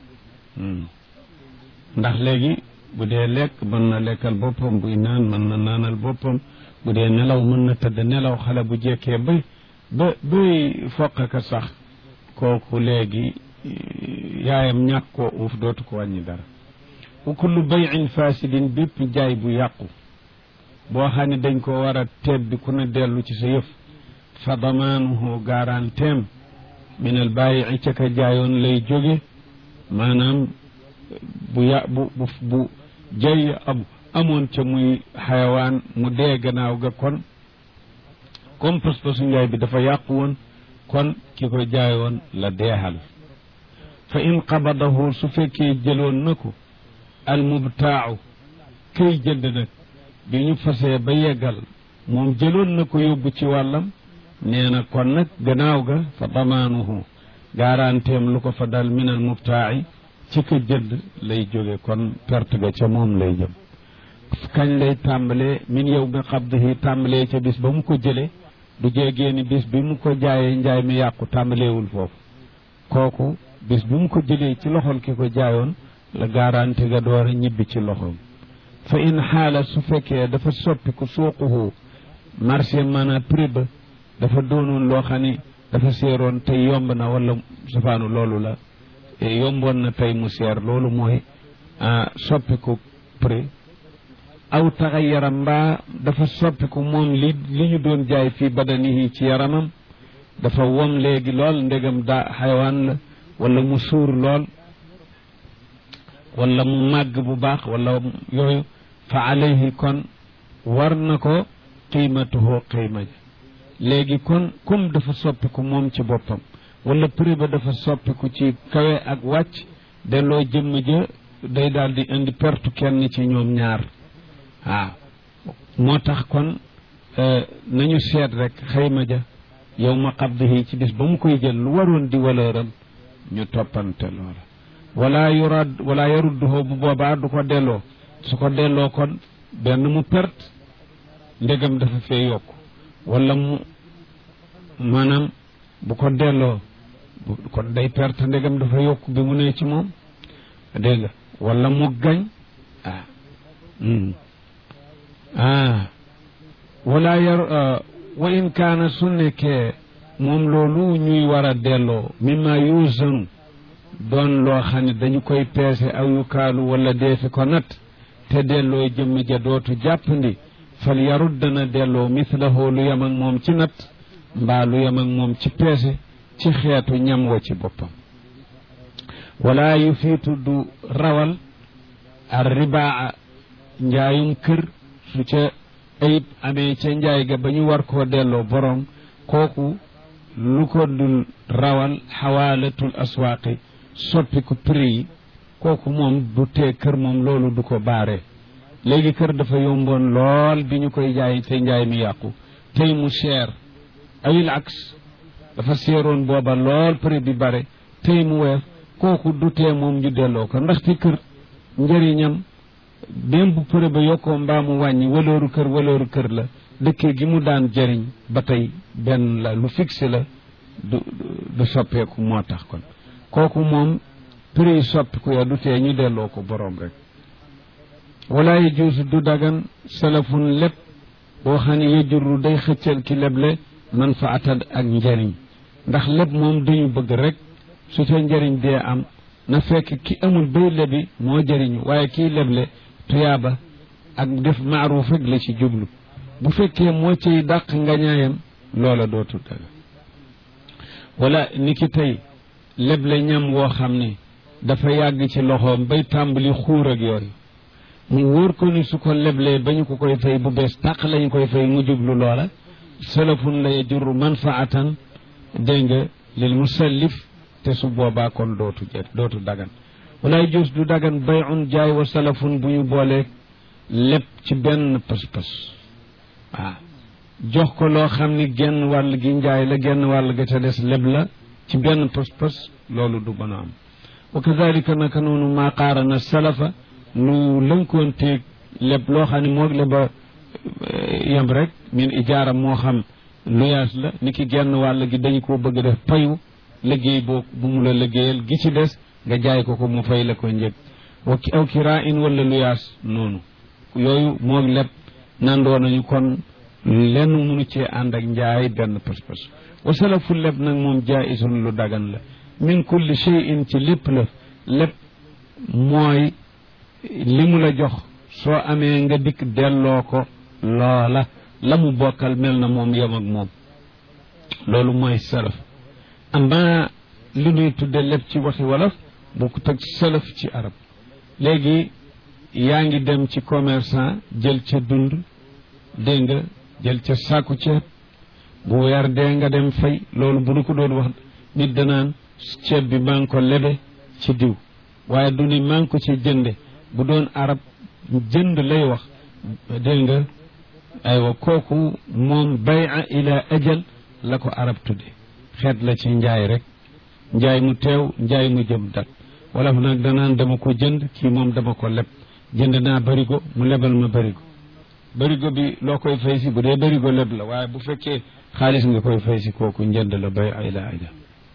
ndax léegi bu dee lekk mën na lekkal boppam buy naan mën na naanal boppam bu dee nelaw mën na tëdd nelaw xale bu jekkee ba ba bay foqaka sax kooku léegi yaayam ñàkk koo uuf dootu ko wàññi dara wa kullu bayin fasidin bépp jaay bu yàqu boo xam ne dañ ko war a tebbi ku ne dellu ci sa yëf fa damaanuhu garanteem min al bàyyi ca ka jaayoon lay jóge maanaam bu ya bu bu bu jay am amoon ca muy xayawaan mu dee gannaaw ga kon comme pas-pasu njaay bi dafa yàqu woon kon ki ko jaayoon la deexal fa in qabadahu su fekkee jëloon na ko al mubtaacu kay jënd nag bi ñu fasee ba yeggal moom jëloon na ko yóbbu ci wàllam nee na kon nag gannaaw ga fa damaanuhu garanteem lu ko fa dal min al mubtaaci ci ka jënd lay jóge kon perte ga ca moom lay jëm kañ lay tàmbalee min yow nga xabdihi tàmbalee ca bis ba mu ko jëlee du jéegee ni bis bi mu ko jaayee njaay mi yàqu tàmbaleewul foofu kooku bis bi mu ko jëlee ci loxol ki ko jaayoon la garanti ga door a ñibbi ci loxoom fa in xaala su fekkee dafa soppi ku suuquhu marché maanaam prix ba dafa doonoon loo xam ni dafa seeroon tey yomb na wala safaanu loolu la yomboon na tey mu seer loolu mooy soppiku prix aw taxa yaram mbaa dafa soppiku moom li li ñu doon jaay fii badanihi ci yaramam dafa wom léegi lool ndegam daa xayawaan la wala mu suur lool wala mu màgg bu baax wala yooyu fa alayhi kon war na ko qiimatuhu qiima ji léegi kon comme dafa soppiku moom ci boppam wala prix ba dafa soppiku ci kawe ak wàcc delloo jëmm ja day daal di indi pertu kenn ci ñoom ñaar waaw moo tax kon nañu seet rek xayma ja yow ma qabdihi ci bis ba mu koy jël lu waroon di walëram ñu toppante loola wala yurad wala yarudduhoo bu boobaa du ko delloo su ko delloo kon benn mu perte ndegam dafa fee yokk wala mu maanaam bu ko delloo kon day perte ndegam dafa yokk bi mu ne ci moom dégg nga wala mu gañ ah ah wala yar wa in kaana su nekkee moom loolu ñuy war a delloo mimma yuusanu doon loo xam ne dañu koy peese aw yu kaalu wala deefi ko nat te delloo jëmm ja dootu jàppandi fal yarut dana delloo mislahu lu yem ak moom ci natt mbaa lu yem ak moom ci peese ci xeetu ñam wa ci boppam wala yu fiitu du rawal ar ribaa njaayum kër su ca ayib amee ca njaay ga ba ñu war koo delloo borom kooku lu ko dul rawal xawaalatul aswaaqi soppi ko prix yi kooku moom du tee kër moom loolu du ko baare léegi kër dafa yomboon lool bi ñu koy jaay te njaay mi yàqu tey mu cher ayil aks dafa seeroon booba lool prix bi bare tey mu weef kooku du tee moom ñu delloo ko ndaxte kër njëriñam même bu prix ba yokkoo mbaa mu wàññi walooru kër walooru kër la dëkkee gi mu daan jëriñ ba tey benn la lu fixé la du du soppeeku moo tax kon kooku moom prix soppiku ya du tee ñu delloo ko boroom rek wala yajuusu du dagan salafun lépp boo xam ne yajurru day xëccal ki leble man fa atad ak njëriñ ndax lépp moom dañu bëgg rek su ca njëriñ dee am na fekk ki amul bay lebi moo jëriñu waaye kii leble tuyaaba ak def maaruuf rek la ci jublu bu fekkee moo ciy dàq ngañaayam loola dootul dagan wala ni ki tey leble ñam woo xam ne dafa yàgg ci loxoom bay tàmbali xuur ak yooyu mu wóor ko ni su ko leblee ba ñu ko koy fay bu bees tàq lañu koy fay mu jublu loola salafun la yajurru manfaatan dégg nga lil musallif te su boobaa kon dootu jër dootu dagan walaay juus du dagan bayun jaay wa salafun bu ñu boolee lépp ci benn pas-pas waaw jox ko loo xam ni genn wàll gi njaay la genn wàll ga ca des leb la ci benn pas-pas loolu du mën a am wa kadalika naka noonu maa qaarana salafa lu lënkoonteeg leb loo xam ne moog leba yem rek min ijaara moo xam luyaas la ni ki genn wàll gi dañu koo bëgg def payu liggéey boo bu mu la liggéeyal gi ci des nga jaay ko ko mu fay la ko njëg wa aw kiraa in wala luyaas noonu yooyu moog leb nandoo nañu kon lenn munu cee ànd ak njaay benn pas-pas wa salafu leb nag moom jaisun lu dagan la min kulli shay'in ci lépp la lépp mooy li mu la jox soo amee nga dikk delloo ko loola la mu bokkal mel na moom yem ak moom loolu mooy salaf ama li ñuy tudde lépp ci waxi wolof bu ko teg salaf ci arab léegi yaa ngi dem ci commerçant jël ca dund dégg nga jël ca sàkku ceeb bu weer dee nga dem fay loolu bu nu ko doon wax nit danaan ceeb bi maa ngi ko lebe ci diw waaye du ni maa ngi ko ci jënde bu doon arab jënd lay wax dégg nga aywa kooku moom bay'a ila ajal la ko arab tudde xeet la ci njaay rek njaay mu teew njaay mu jëm dat wala nag danaan dama ko jënd kii moom dama ko leb jënd naa barigo mu lebal ma barigo barigo bi loo koy fay si bu dee barigo leb la waaye bu fekkee xaalis nga koy fay si kooku njënd la bay ay la aja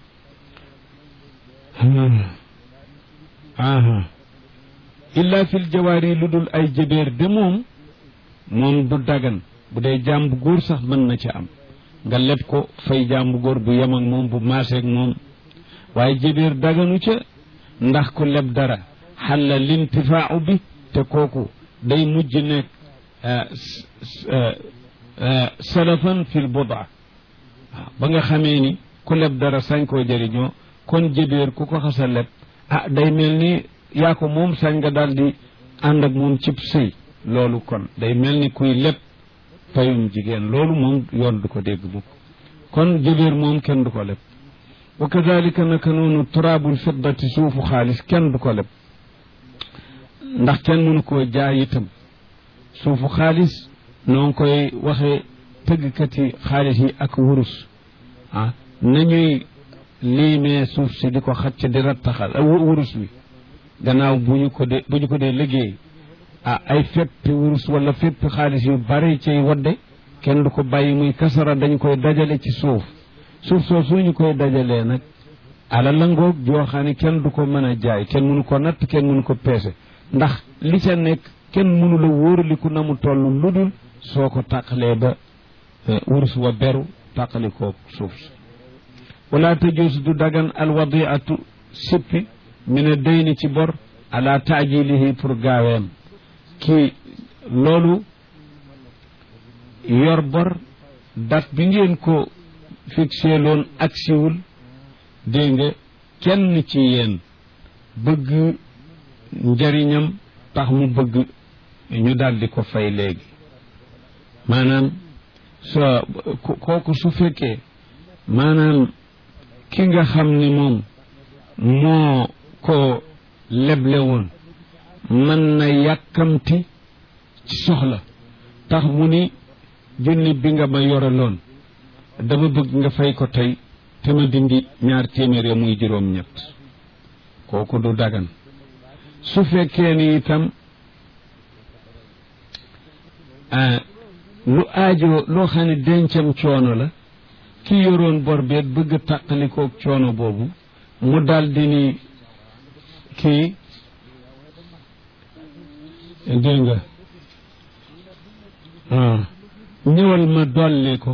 aha illa fil jawaari lu dul ay jëbeer de moom moom du dagan bu dee jaam bu góor sax mën na ca am nga leb ko fay jaam bu góor bu yem ak moom bu maaseeg moom waaye jëbeer daganu ca ndax ku leb dara xalla lintifaau bi te kooku day mujj nekk salafan fil budaa waaw ba nga xamee ni ku leb dara sañ koo jëriñoo kon jëbeer ku ko xasa leb ah day mel ni yaa ko moom sañ nga daal di ànd ak moom cib sëy loolu kon day mel ni kuy leb payum jigéen loolu moom yoon du ko dégg mukk kon jëbeer moom kenn du ko leb wa kadalika naka noonu turaabul fiddati suufu xaalis kenn du ko leb ndax kenn mënu koo jaay itam suufu xaalis noo ngi koy waxee tëggkati xaalis yi ak wurus ah nañuy liimee suuf si di ko xacc di rattaxal wurus wi gannaaw bu ñu ko dee bu ñu ko dee liggéey ah ay feppi wurus wala feppi xaalis yu bari ciy wadde kenn du ko bàyyi muy kasara dañ koy dajale ci suuf suuf soo su ñu koy dajalee nag ala la ngoog joo xam ne kenn du ko mën a jaay kenn mënu ko natt kenn mënu ko peese ndax li ca nekk kenn mënu la wóoraliku na mu toll lu dul soo ko tàqalee ba wurus wa beru tàqalikoo suuf si wala tajuus du dagan alwadiatu sippi min a dayni ci bor ala taajilihi pour gaaweem kii loolu yor bor dat bi ngeen ko fixé loon agsiwul dégg nga kenn ci yéen bëgg njariñam tax mu bëgg ñu daldi ko fay léegi maanaam so kooku su fekkee maanaam ki nga xam ni moom moo ko leble woon mën na yàkkamti ci soxla tax mu ni junni bi nga ma yoraloon dama bëgg nga fay ko tey te ma dindi ñaar téeméer ya muy juróom ñett kooku du dagan su fekkee ni itam lu aajo loo xam ne dencam coono la ki yoroon bor beet bëgg a tàqalikoog coono boobu mu daldi ni kii dégg nga ñëwal ma dolli ko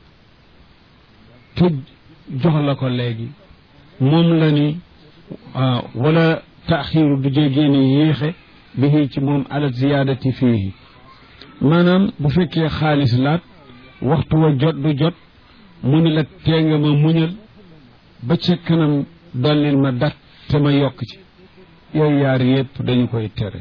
te jox la ko léegi moom la ni wala taaxiiru du jégee ni yéexe bi ci moom ala ziyaadati fiihi maanaam bu fekkee xaalis laat waxtu wa jot du jot mu ni la tee nga ma muñal ba ca kanam dollil ma dat te ma yokk ci yooyu yaar yépp dañu koy tere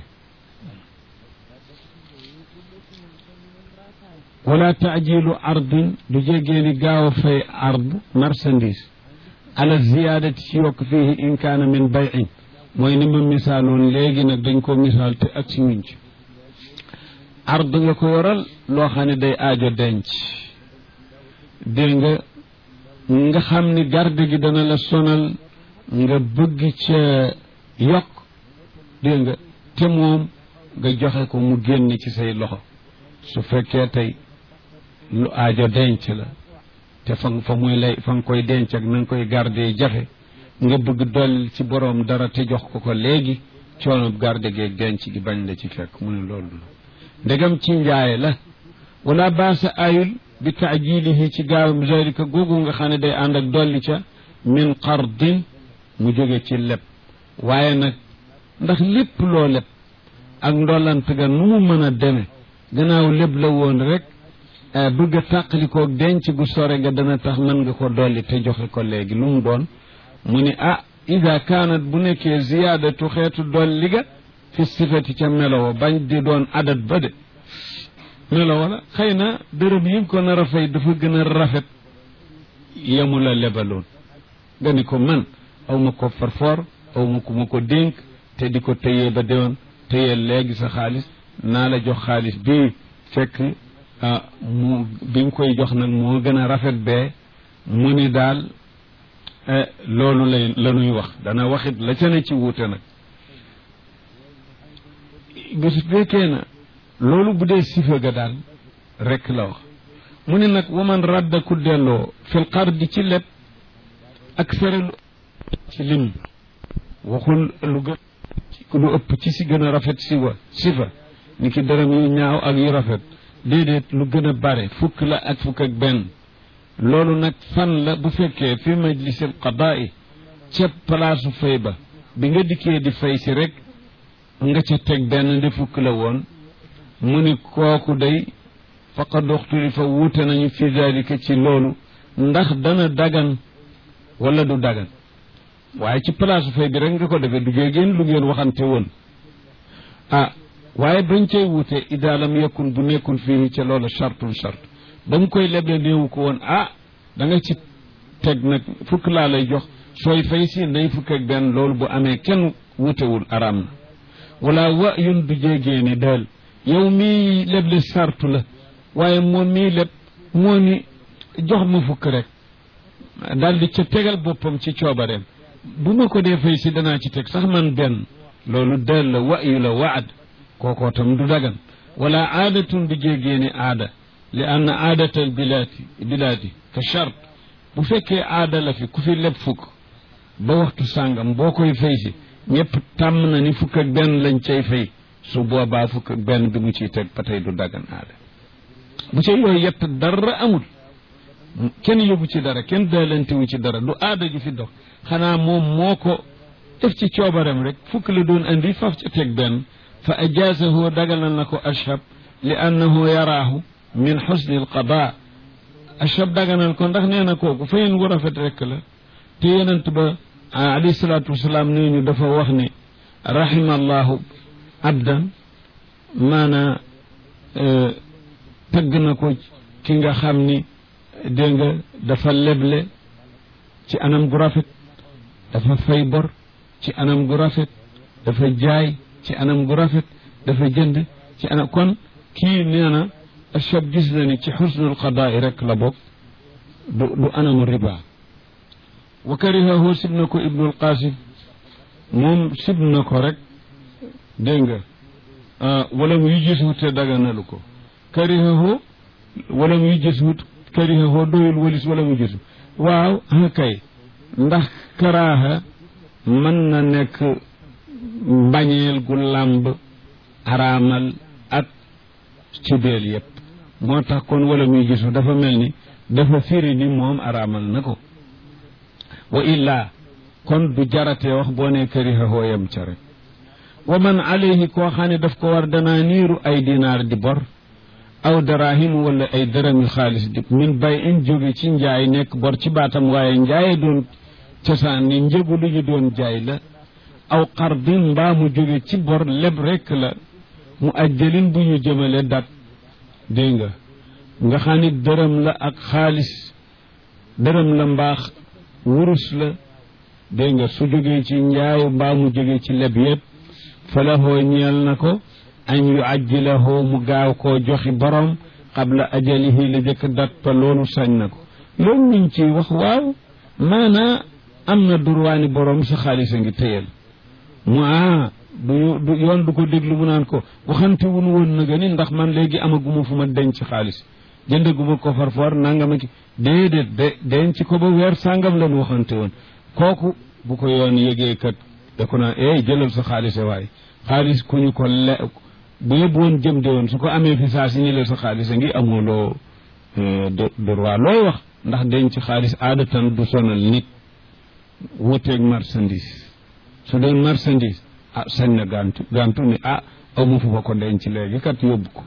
wala taajilu ardin du jéggee ni gaaw a fay ard marchandise ala ziyaadati ci yokk fii in kaana min bayin mooy ni ma misaaloon léegi nag dañ ko misaal te ak si wuñ ci ard nga ko yoral loo xam ne day aajo denc dégg nga nga xam ni garde gi dana la sonal nga bëgg ca yokk dégg nga te moom nga joxe ko mu génn ci say loxo su fekkee tey lu aajo denc la te fa fa muy lay fa nga koy denc ak na nga koy garde jafe nga bëgg dolli ci boroom dara te jox ko ko léegi coono garde geeg denc gi bañ la ci fekk mu ne loolu la ndegam ci njaay la wala baasa ayul bi taajilihi ci gaawam zalika googu nga xam ne day ànd ak dolli ca min qardin mu jóge ci leb waaye nag ndax lépp loo leb ak ndollant ga nu mu mën a deme gannaaw leb la woon rek bëgg a tàqalikoog denc gu sore ga dana tax mën nga ko dolli te joxe ko léegi lu mu doon mu ni ah ida kaanat bu nekkee ziyaadatu xeetu dolli ga fi sifati ca melowo bañ di doon adat ba de melowo la xëy na dërëm yi ko nar a fay dafa gën a rafet yemu la lebaloon nga ni ko man aw ma ko farfor aw ma ku ma ko dénk te di ko tëyee ba déwoon tëyee léegi sa xaalis naa la jox xaalis bii fekk mu bi nga koy jox nag moo gën a rafet bee mu ni daal loolu lay la ñuy wax dana waxit la ca ne ci wuute nag bis fekkee na loolu bu dee sifa ga daal rekk la wax mu ne nag waman radda ku delloo fil qardi ci leb ak serelu ci lim waxul lu gën lu ëpp ci si gën a rafet siwa sifa ni ki dërëm yu ñaaw ak yu rafet déedéet lu gën a bare fukk la ak fukk ak benn loolu nag fan la bu fekkee fi majlisil qadaai ca palaasu fay ba bi nga dikkee di fay si rek nga ca teg benn di fukk la woon mu ni kooku day faqad uxtulifa wuute nañu fi dalika ci loolu ndax dana dagan wala du dagan waaye ci palaasu fay bi rek nga ko defee du géegéen lu ngeen waxante woon ah waaye bañ cay wuute ida lam yakun bu nekkul fii ca loolu chartun chart ba mu koy leble néewu ko woon ah da nga ci teg nag fukk laa lay jox sooy fay si nay fukk ak benn loolu bu amee kenn wutewul araam na wala wa yun du jéegée ni daal yow mii leble sartu la waaye moom mii leb moo ni jox ma fukk rek daal di ca tegal boppam ci coobareem bu ma ko dee fay si danaa ci teg sax man benn loolu daal la wa yu la waad kookoo tam du dagan wala aadatun du jéegée ni aada li ann aadatal bilaati bilaadi ka chart bu fekkee aada la fi ku fi leb fukk ba waxtu sàngam boo koy fay si ñëpp tàmm na ni fukk ak benn lañ cay fay su boobaa fukk ak benn bi mu ciy teg ba tey du dagan aada bu ca yooyu yett dara amul kenn yóbbu ci dara kenn daalantewu ci dara du aada ju fi dox xanaa moom moo ko def ci coobaram rek fukk la doon andi faf ca teg benn fa ajaasahu dagalal na ko ashab li annahu yaraahu min xusni alqada achab daganal ko ndax nee na kooku fayin wu rafet rekk la te yonent ba alayhi salaatu wasalaam nee ñu dafa wax ne rahima allahu abdan maanaa tagg na ko ki nga xam ni dégg nga dafa leble ci anam gu rafet dafa fay bor ci anam gu rafet dafa jaay ci anam gu rafet dafa jënd ci anam kon kii nee na achab gis na ni ci xusnul qadaa rek la bokk du du anamu riba wa karihahu sib na ko ibnul qasim moom sib na ko rek dégg nga wala mu yujjisuwut te daganalu ko karihahu wala mu yujjisuwut karihahu doyul walis wala mu gisu waaw kay ndax karaaha mën na nekk mbañeel gu làmb araamal ak ci beel yépp moo tax kon wala muy gisu dafa mel ni dafa firi ni moom araamal na ko wa illaa kon du jaratee wax boo ne këriha hooyam ca rek wa man alayhi koo xam ne daf ko war danaa niiru ay dinaar di bor aw darahim wala ay dërëmi xaalis di min bay in jóge ci njaay nekk bor ci baatam waaye njaaye doon cosaan ni njëgu lu ñu doon jaay la aw xardin mbaa mu jóge ci bor leb rekk la mu ajjalin bu ñu jëmale dat dégg nga nga xam ni dërëm la ak xaalis dërëm la mbaax wurus la dégg nga su jógee ci njaayu mbaa mu jóge ci leb yépp fa la hoo ñeel na ko an yu ajjilahu mu gaaw koo joxi borom qabla ajalihi la jëkk dat pa loolu sañ na ko loolu ñu ci wax waaw maanaa am na durwaani borom sa xaalis a ngi téyel mu ah du du yoon du ko déglu mu naan ko waxante wun woon na ga ni ndax man léegi amaguma fu ma denc xaalis jëndaguma ko farfor nangama ki déedéet de denc ko ba weer sàngam lan waxante woon kooku bu ko yoon yëgee kat da ko naan eh jëlal sa xaalis waaye xaalis ku ñu ko le bu yëpp woon jëm de woon su ko amee fi saa si ni la sa xaalis a ngi amuloo droit looy wax ndax denc xaalis aadatan du sonal nit wuteeg marchandise su doon marchandise ah sañ na gantu gantu ni ah amu fu ma ko denc léegi kat yóbbu ko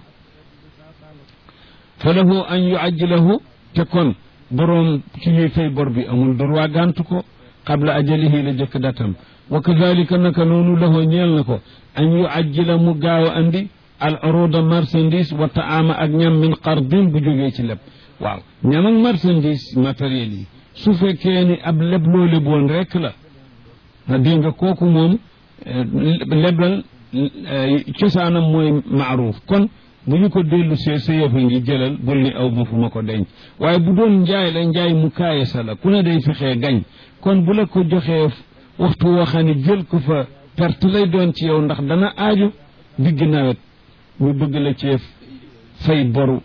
fa lahu an yuajjilahu te kon boroom ci ñuy fay bor bi amul droit gantu ko qabla ajalihi la jëkk datam wa kadalika naka noonu lahu ñeel na ko an yuajjila mu gaaw a andi al uruda marchandise wa taama ak ñam min qardin bu jógee ci leb waaw ñam ak marchandise matériel yi su fekkee ni ab leb loo leboon rek la na dégg nga kooku moom lebal cosaanam mooy maaruuf kon bu ñu ko dellu see sa yëfa ngi jëlal bul ni aw ma fu ma ko denc waaye bu doon njaay la njaay mu kaaye sa la ku ne day fexee gañ kon bu la ko joxee waxtu woo xam ne jël ko fa perte lay doon ci yow ndax dana aaju digg nawet ñu bëgg la cee fay boru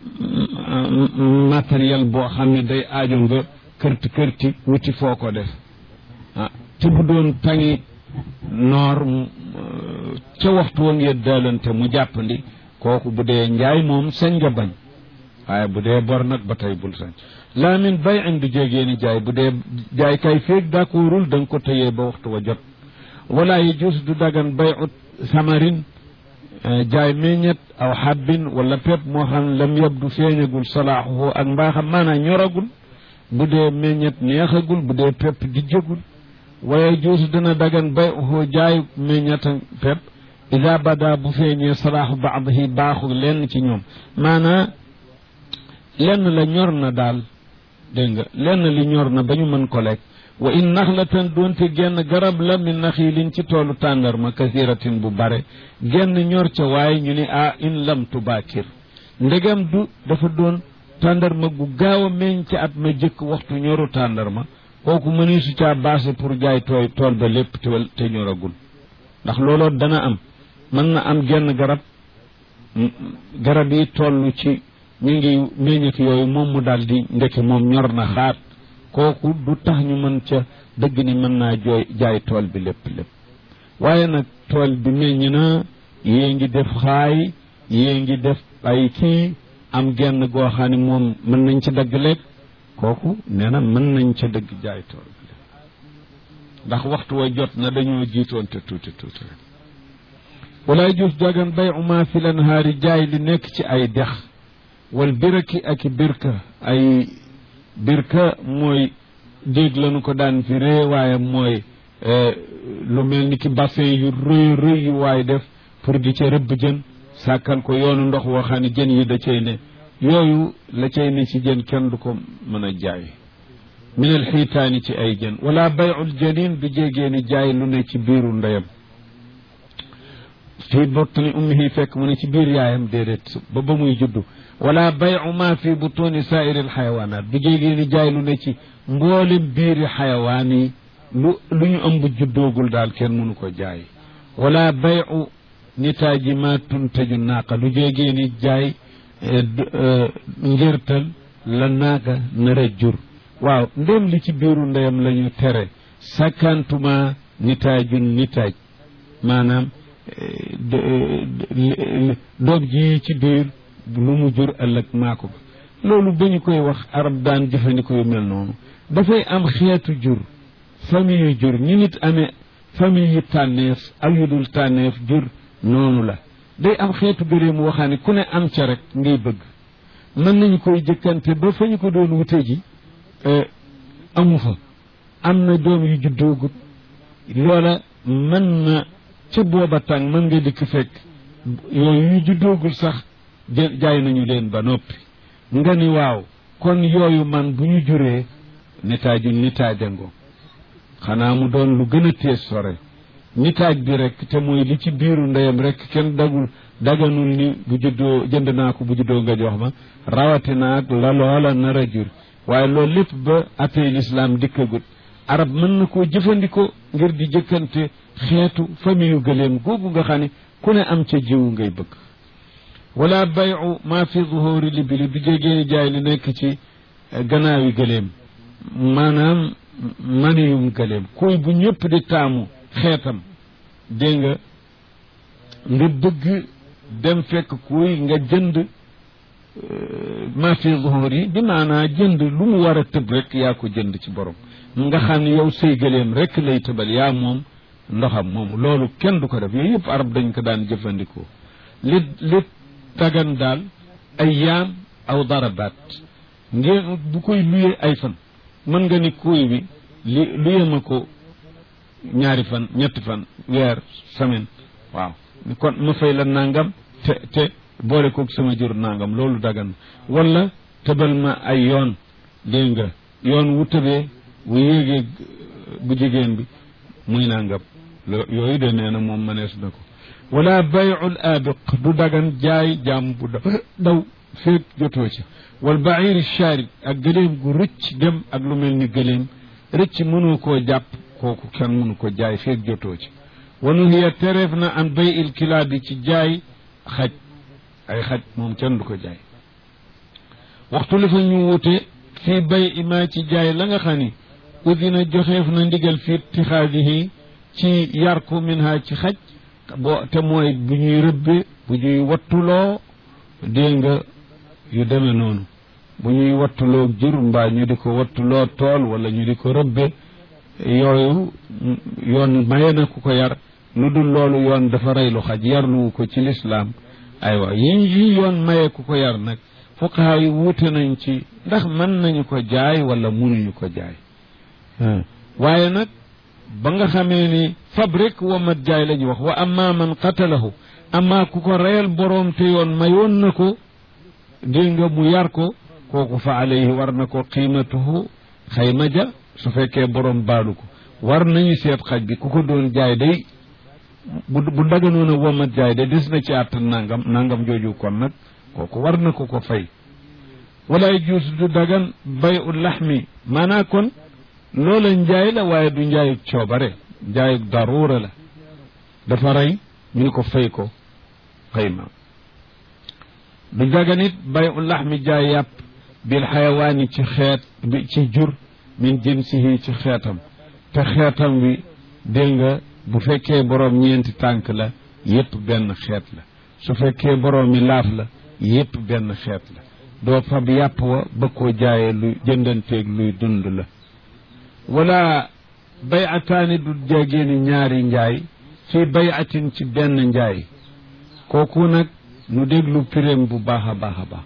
matériel boo xam ne day aajo nga kërti kërti wuti foo ko def ah te bu doon tangi noor ca waxtu wa ngeen daalante mu jàppandi kooku bu dee njaay moom sañ nga bañ waaye bu dee bor nag ba tey bul sañ laa min bay in du jégee ni jaay bu dee jaay kay féeg d'accordul da nga ko tëyee ba waxtu wa jot wala yi jus du dagan bay ut samarin jaay meññet aw xabbin wala pepp moo xam lam yabdu feeñagul salaaxuhu ak mbaaxam maanaam ñoragul bu dee meññet neexagul bu dee pepp di jëgul waaye juusu dana dagan bay uhu jaay meññet pepp ida bada bu feeñee salaaxu baadihi baaxu lenn ci ñoom maanaa lenn la ñor na daal dégg nga lenn li ñor na ba ñu mën ko lekk wa in naxlatan doonte genn garab la min naxiilin ci toolu tàndarma kasiratin bu bare genn ñor ca waaye ñu ni ah in lam tubaakir ndegam du dafa doon tàndarma gu gaaw a meññ ci at ma jëkk waxtu ñoru tàndarma kooku mëni su caa baase pour jaay tooy tool ba lépp te ñoragul ndax looloo dana am mën na am genn garab garab yi toll ci ñu ngi meññet yooyu moom mu daal di ndeke moom ñor na xaat kooku du tax ñu mën ca dëgg ni mën naa jooy jaay tool bi lépp lépp waaye nag tool bi meññ na yée ngi def xaay yée ngi def ay kii am genn goo xam ne moom mën nañ ca dagg lekk kooku nee na mën nañ ca dëgg jaay tool bi lépp ndax waxtu wa jot na dañoo jiitoon te tuuti tuuti rek walaay juus dagan bay uma fi lanhaari jaay li nekk ci ay dex wal biraki ak birka ay birka mooy déeg lañu ko daan fi ree waaye mooy lu mel ni ki bassin yu rëy rëy yu waaye def pour di ca rëbb jën sàkkal ko yoonu ndox woo xam ne jën yi da cay ne yooyu la cay ne ci jën kenn du ko mën a jaay min al xiitaani ci ay jën wala bayul janin du jégee ni jaay lu ne ci biiru ndeyam fii bottani ummihi fekk mu ne ci biir yaayam déedéet ba ba muy juddu wala bayu ma fi butuni saairi alxayawanat du jégee ni jaay lu ne ci mboolem biiri xayawaan yi lu lu ñu ëmb juddoogul daal kenn mënu ko jaay wala bayu nitaaji ma tuntaju naaqa du jégee ni jaay ngirtal la naaga nar a jur waaw ndéem li ci biiru ndeyam la ñu tere sakkantuma nitaajun nitaaj maanaam doom ji ci biir lu mu jur ëllëg maa ko loolu ba ñu koy wax arab daan jëfandikoo yu mel noonu dafay am xeetu jur famille yu jur ñi nit amee famille yi tànneef ak yu dul tànneef jur noonu la day am xeetu gëléem waxaa ne ku ne am ca rek ngay bëgg mën nañu koy jëkkante ba fa ñu ko doon wute ji amu fa am na doom yu juddoogut loola mën na ca booba tàng mën nga dikk fekk yooyu yu juddoogul sax jaay nañu leen ba noppi nga ni waaw kon yooyu man bu ñu juree nitaaju nitaajango xanaa mu doon lu gën a tees sore nitaaj bi rek te mooy li ci biiru ndeyam rek kenn dagul daganul ni bu juddoo jënd naa ko bu juddoo nga jox ma rawatina ak la loola nar a jur waaye loolu lépp ba atey lislaam dikkagut arab mën na koo jëfandikoo ngir di jëkkante xeetu famille yu gëléem googu nga xam ne ku ne am ca jiwu ngay bëgg wala bayu ma fi zuhuri libili du jégéeni jaay li nekk ci gannaawi gëléem maanaam maniyum gëléem kuy bu ñëpp di taamu xeetam dégg nga nga bëgg dem fekk kuy nga jënd ma fi zuhur yi bi maanaa jënd lu mu war a tëb rek yaa ko jënd ci borom nga xam ne yow say gëléem rek lay tëbal yaa moom ndoxam moomu loolu kenn du ko def yooyu yëpp arab dañ ko daan jëfandikoo li li tagan daal ay yaam aw darabaat ngeen bu koy luyee ay fan mën nga ni kuy bi li luye ma ko ñaari fan ñetti fan weer semaine waaw kon ma fay la nangam te te boole koog sama jur nangam loolu dagan wala tëbal ma ay yoon dégg nga yoon wu tëbee wu yéegee bu jigéen bi muy nangam yooyu de nee na moom mënees na ko wala bayul abiq du dagan jaay jaam bu daw feeg jotoo ci wal bairi sharid ak gëléem gu rëcc dem ak lu mel ni gëléem rëcc mënoo koo jàpp kooku kenn mënu ko jaay feeg jotoo ci wanu hiya tereef na an bay il kilaabi ci jaay xaj ay xaj moom kenn du ko jaay waxtu li fa ñu wute fii bay ima ci jaay la nga xam ni udina joxeef na ndigal fi itixaadihi ci yar ko min ha ci xaj boo te mooy bu ñuy rëbbe bu ñuy wattuloo dégg nga yu demee noonu bu ñuy wattuloo jur mbaa ñu di ko wattuloo tool wala ñu di ko rëbbe yooyu yoon maye na ku ko yar lu dul loolu yoon dafa reylu xaj yarluwu ko ci lislaam aywa yi yi yoon maye ku ko yar nag fuqaha yi wuute nañ ci ndax mën nañu ko jaay wala mënuñu ko jaay waaye nag ba nga xamee ni fab rek wamat jaay la ñu wax wa amma man qatalahu amma ku ko reyal boroom te yoon mayoon na ko dégg nga mu yar ko kooku fa alayhi war na ko qiimatuhu xayma ja su fekkee boroom baalu ko war nañu seet xaj bi ku ko doon jaay day bu bu daganoon a womat jaay de des na ci àtt nangam nangam jooju kon nag kooku war na ko ko fay wala juus du dagan bay u laxmi maanaa kon loola njaay la waaye du njaayu coobare njaayu daruura la dafa rey ñu ni ko fay ko xayma du dagan it bay u laxmi jaay yàpp bil xayawaani ci xeet bi ci jur min jinsihi ci xeetam te xeetam wi dégg nga bu fekkee boroom ñeenti tànk la yépp benn xeet la su fekkee boroom mi laaf la yépp benn xeet la doo fab yàpp wa ba koo jaayee lu jëndanteeg luy dund la wala bayataani du jegeeni ñaari njaay fii bayatin ci benn njaay kooku nag nu déglu piréem bu baax a baax a baax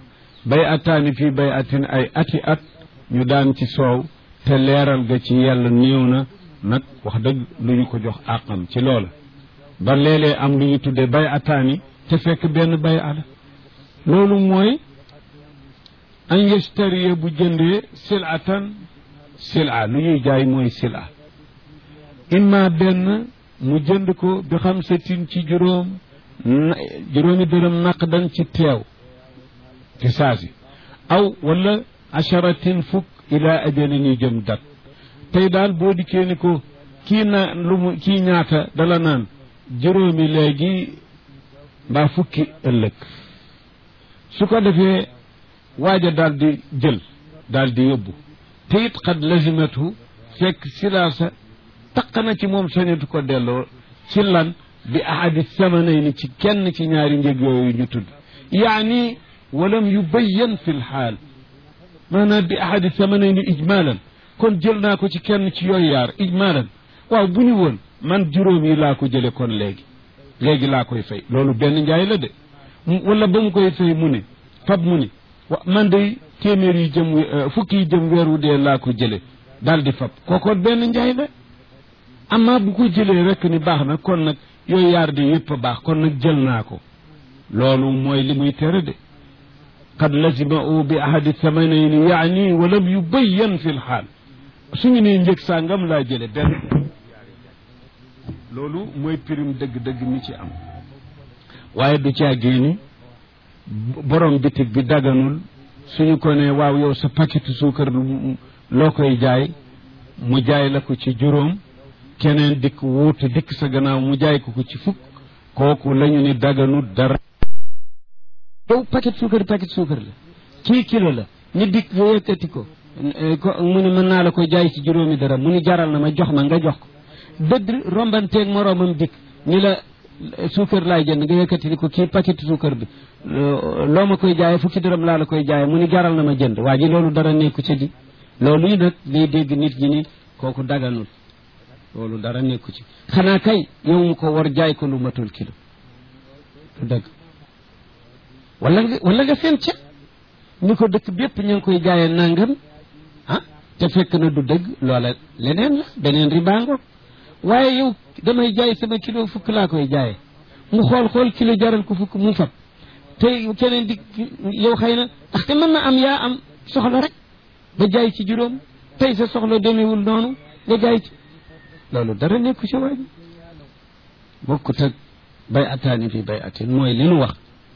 bay ataani fii bay atin ay ati at ñu daan ci soow te leeral ga ci yàlla néew na nag wax dëgg lu ñu ko jox àqam ci loola ba léeg-léeg am lu ñu tuddee bay ataani te fekk benn bay ala loolu mooy an yastariya bu jëndee silatan sila lu ñuy jaay mooy sila imma benn mu jënd ko bi xam setin ci juróom juróomi dërëm naqdan ci teew ci saasi aw wala acharatin fukk ila ajalin yu jëm dat tey daal boo dikkee ni ko kii na lu mu kii ñaata dala naan juróomi léegi mbaa fukki ëllëg su ko defee waaja daal di jël daal di yóbbu te it xad lazimatu fekk silaasa taq na ci moom sañatu ko delloo ci lan bi ahadi samanayni ci kenn ci ñaari njëg yooyu ñu tudd yaani walam yubayyan fi lxaal maanaam bi ahadi samanayni ijmalan kon jël naa ko ci kenn ci yooyu yaar ijmalan waaw bu ñu woon man juróom yi laa ko jële kon léegi léegi laa koy fay loolu benn njaay la de wala ba mu koy fay mu ne fab mu ne wa man de téeméer yi jëm fukki yi jëm weeru dee laa ko jële daal di fab kooko benn njaay la amma bu ko jëlee rek ni baax na kon nag yooyu yaar de yëpp a baax kon nag jël naa ko loolu mooy li muy tere de qad lazima u bi ahadi thamanayni yaani walam yubayyan fi lxaal suñu nee njëg sàngam laa jële benn loolu mooy prime dëgg-dëgg mi ci am waaye du caa génni borom bitig bi daganul suñu ko ne waaw yow sa paquetu suukar loo koy jaay mu jaay la ko ci juróom keneen dikk wuutu dikk sa gannaaw mu jaay ko ko ci fukk kooku lañu ni daganul dara yow paquet suukar paquet suukar la kii kilo la ñu dikk nga yëkkati ko mu ne mën naa la ko jaay ci juróomi dara mu ni jaral na ma jox ma nga jox ko dëdd rombanteeg moroomam dikk ni la suukar laay jënd nga yëkkati ni ko kii paquet suukar bi loo ma koy jaayee fukki dërëm laa la koy jaayee mu ni jaral na ma jënd waa ji loolu dara nekku ci di loolu yi nag liy dégg nit ñi ni kooku daganul loolu dara nekku ci xanaa kay yow mu ko war jaay ko lu matul kilo du dëgg wala nga wala nga seen ca ni ko dëkk bépp ñu ngi koy jaayee nangam ah te fekk na du dëgg loola leneen la beneen ribaango waaye yow damay jaay sama kilo fukk laa koy jaayee mu xool xool kilo jaral ko fukk mu fab te keneen di yow xëy na ndaxte mën na am yaa am soxla rek ba jaay ci juróom tey sa soxla demewul noonu nga jaay ci loolu dara nekku ci waaj bokkut ak bay ataani fi bay atin mooy li nu wax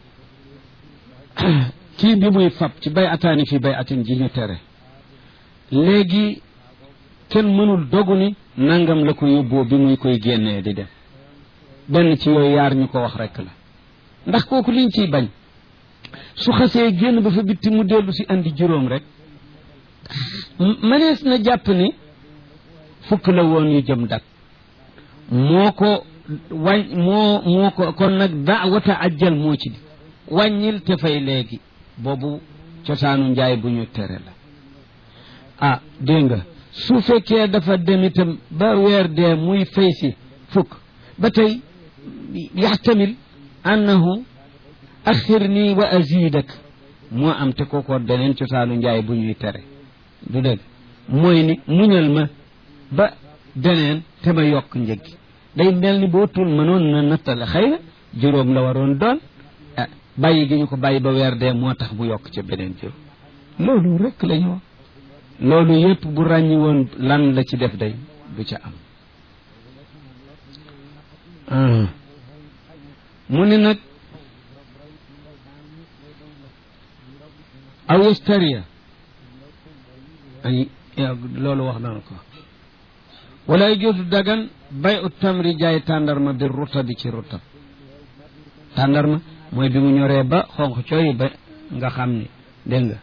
kii bi muy fab ci bay ataani fi bay atin ji ñu tere léegi kenn mënul dogu ni nangam la ko yóbboo bi muy koy génnee di dem benn ci yooyu yaar ñu ko wax rek la ndax kooku liñ ciy bañ su xasee génn ba fa bitti mu dellu si andi juróom rek mënees na jàpp ni fukk la woon yu jëm dak moo ko wañ moo moo ko kon nag daawata ajjal moo ci di wàññil te fay léegi boobu cosaanu njaay bu ñu tere la ah dégg nga su fekkee dafa dem itam ba weer dee muy fay si fukk ba tey yaxtamil annahu axirni wa azidak moo am te kookoo deneen cosaanu njaay bu ñuy tere du dëgg mooy ni muñal ma ba deneen te ma yokk njëg gi day mel ni boo tul mënoon na nattale xëy na juróom la waroon doon ah bàyyi gi ñu ko bàyyi ba weer dee moo tax bu yokk ca beneen juróom loolu rek la ñu wax loolu yépp bu ràññi woon lan la ci def day du ca am mu ni nag aw yastariya ay loolu wax naa ko wala jootu dagan bay ut tamri jaay tàndarma bi ruta bi ci rutab tàndarma mooy bi mu ñoree ba xonq cooy ba nga xam ni dégg nga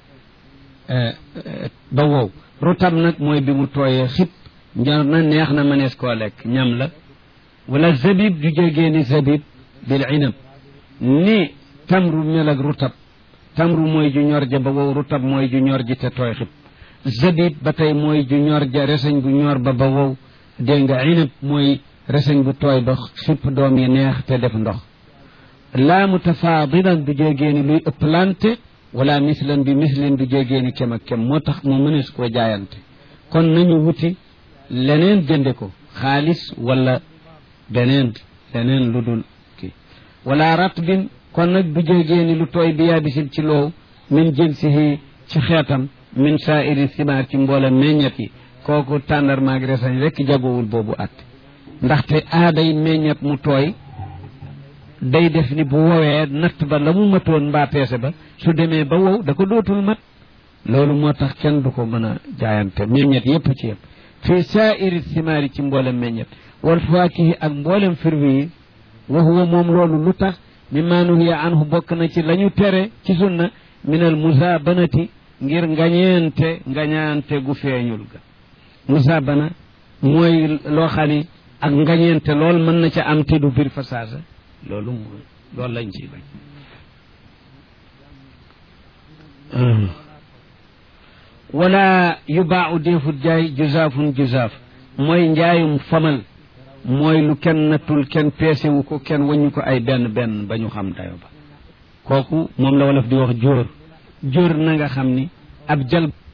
ba wow rutab nag mooy bi mu tooyee xib ñor na neex na mënees koo lekk ñam la wala zabib ju jegee ni zabib bil inab ni tamru mel ak rutab tamru mooy ju ñor ja ba wow rutab mooy ju ñor ji te tooy xib zabib ba tey mooy ju ñor ja reseñ bu ñor ba ba wow dégg nga inab mooy reseñ bu tooy ba xipp doom yi neex te def ndox laa mutafaadilan du jegee ni luy ëpplante wala mislan bi mislin du jégeeni kem ak kem moo tax mu mënees koo jaayante kon nañu wuti leneen jënde ko xaalis wala beneen leneen lu dul kii wala ratbin kon nag du jégeeni lu tooy bi yaabisin ci loow min jinsihi ci xeetam min saairi simaar ci mboolem meññet yi kooku tàndarmaag resañ rekk jagowul boobu at ndaxte aaday meññet mu tooy day def ni bu wowee natt ba la mu matoon mbaa peese ba su demee ba wow da ko dootul mat loolu moo tax kenn du ko mën a jaayante meññet yépp ci yëpp fii saairi simaari ci mboolem meññet wal faakihi ak mboolem firwi yi wa huwa moom loolu lu tax mi maanuhiya anhu bokk na ci la ñu tere ci sunna minal musaabanati ngir ngañeente ngañaante gu feeñul ga musaabana mooy loo xam ni ak ngañeente lool mën na ca am te du bir fa saasa loolu mooy loolu lañ ciy bañ wala yubaaxu deefut jaay juzaafun juzaaf mooy njaayum famal mooy lu kenn nattul kenn peesewu ko kenn wañu ko ay benn benn ba ñu xam dayo ba kooku moom la wolof di wax jóor jóor na nga xam ni ab jal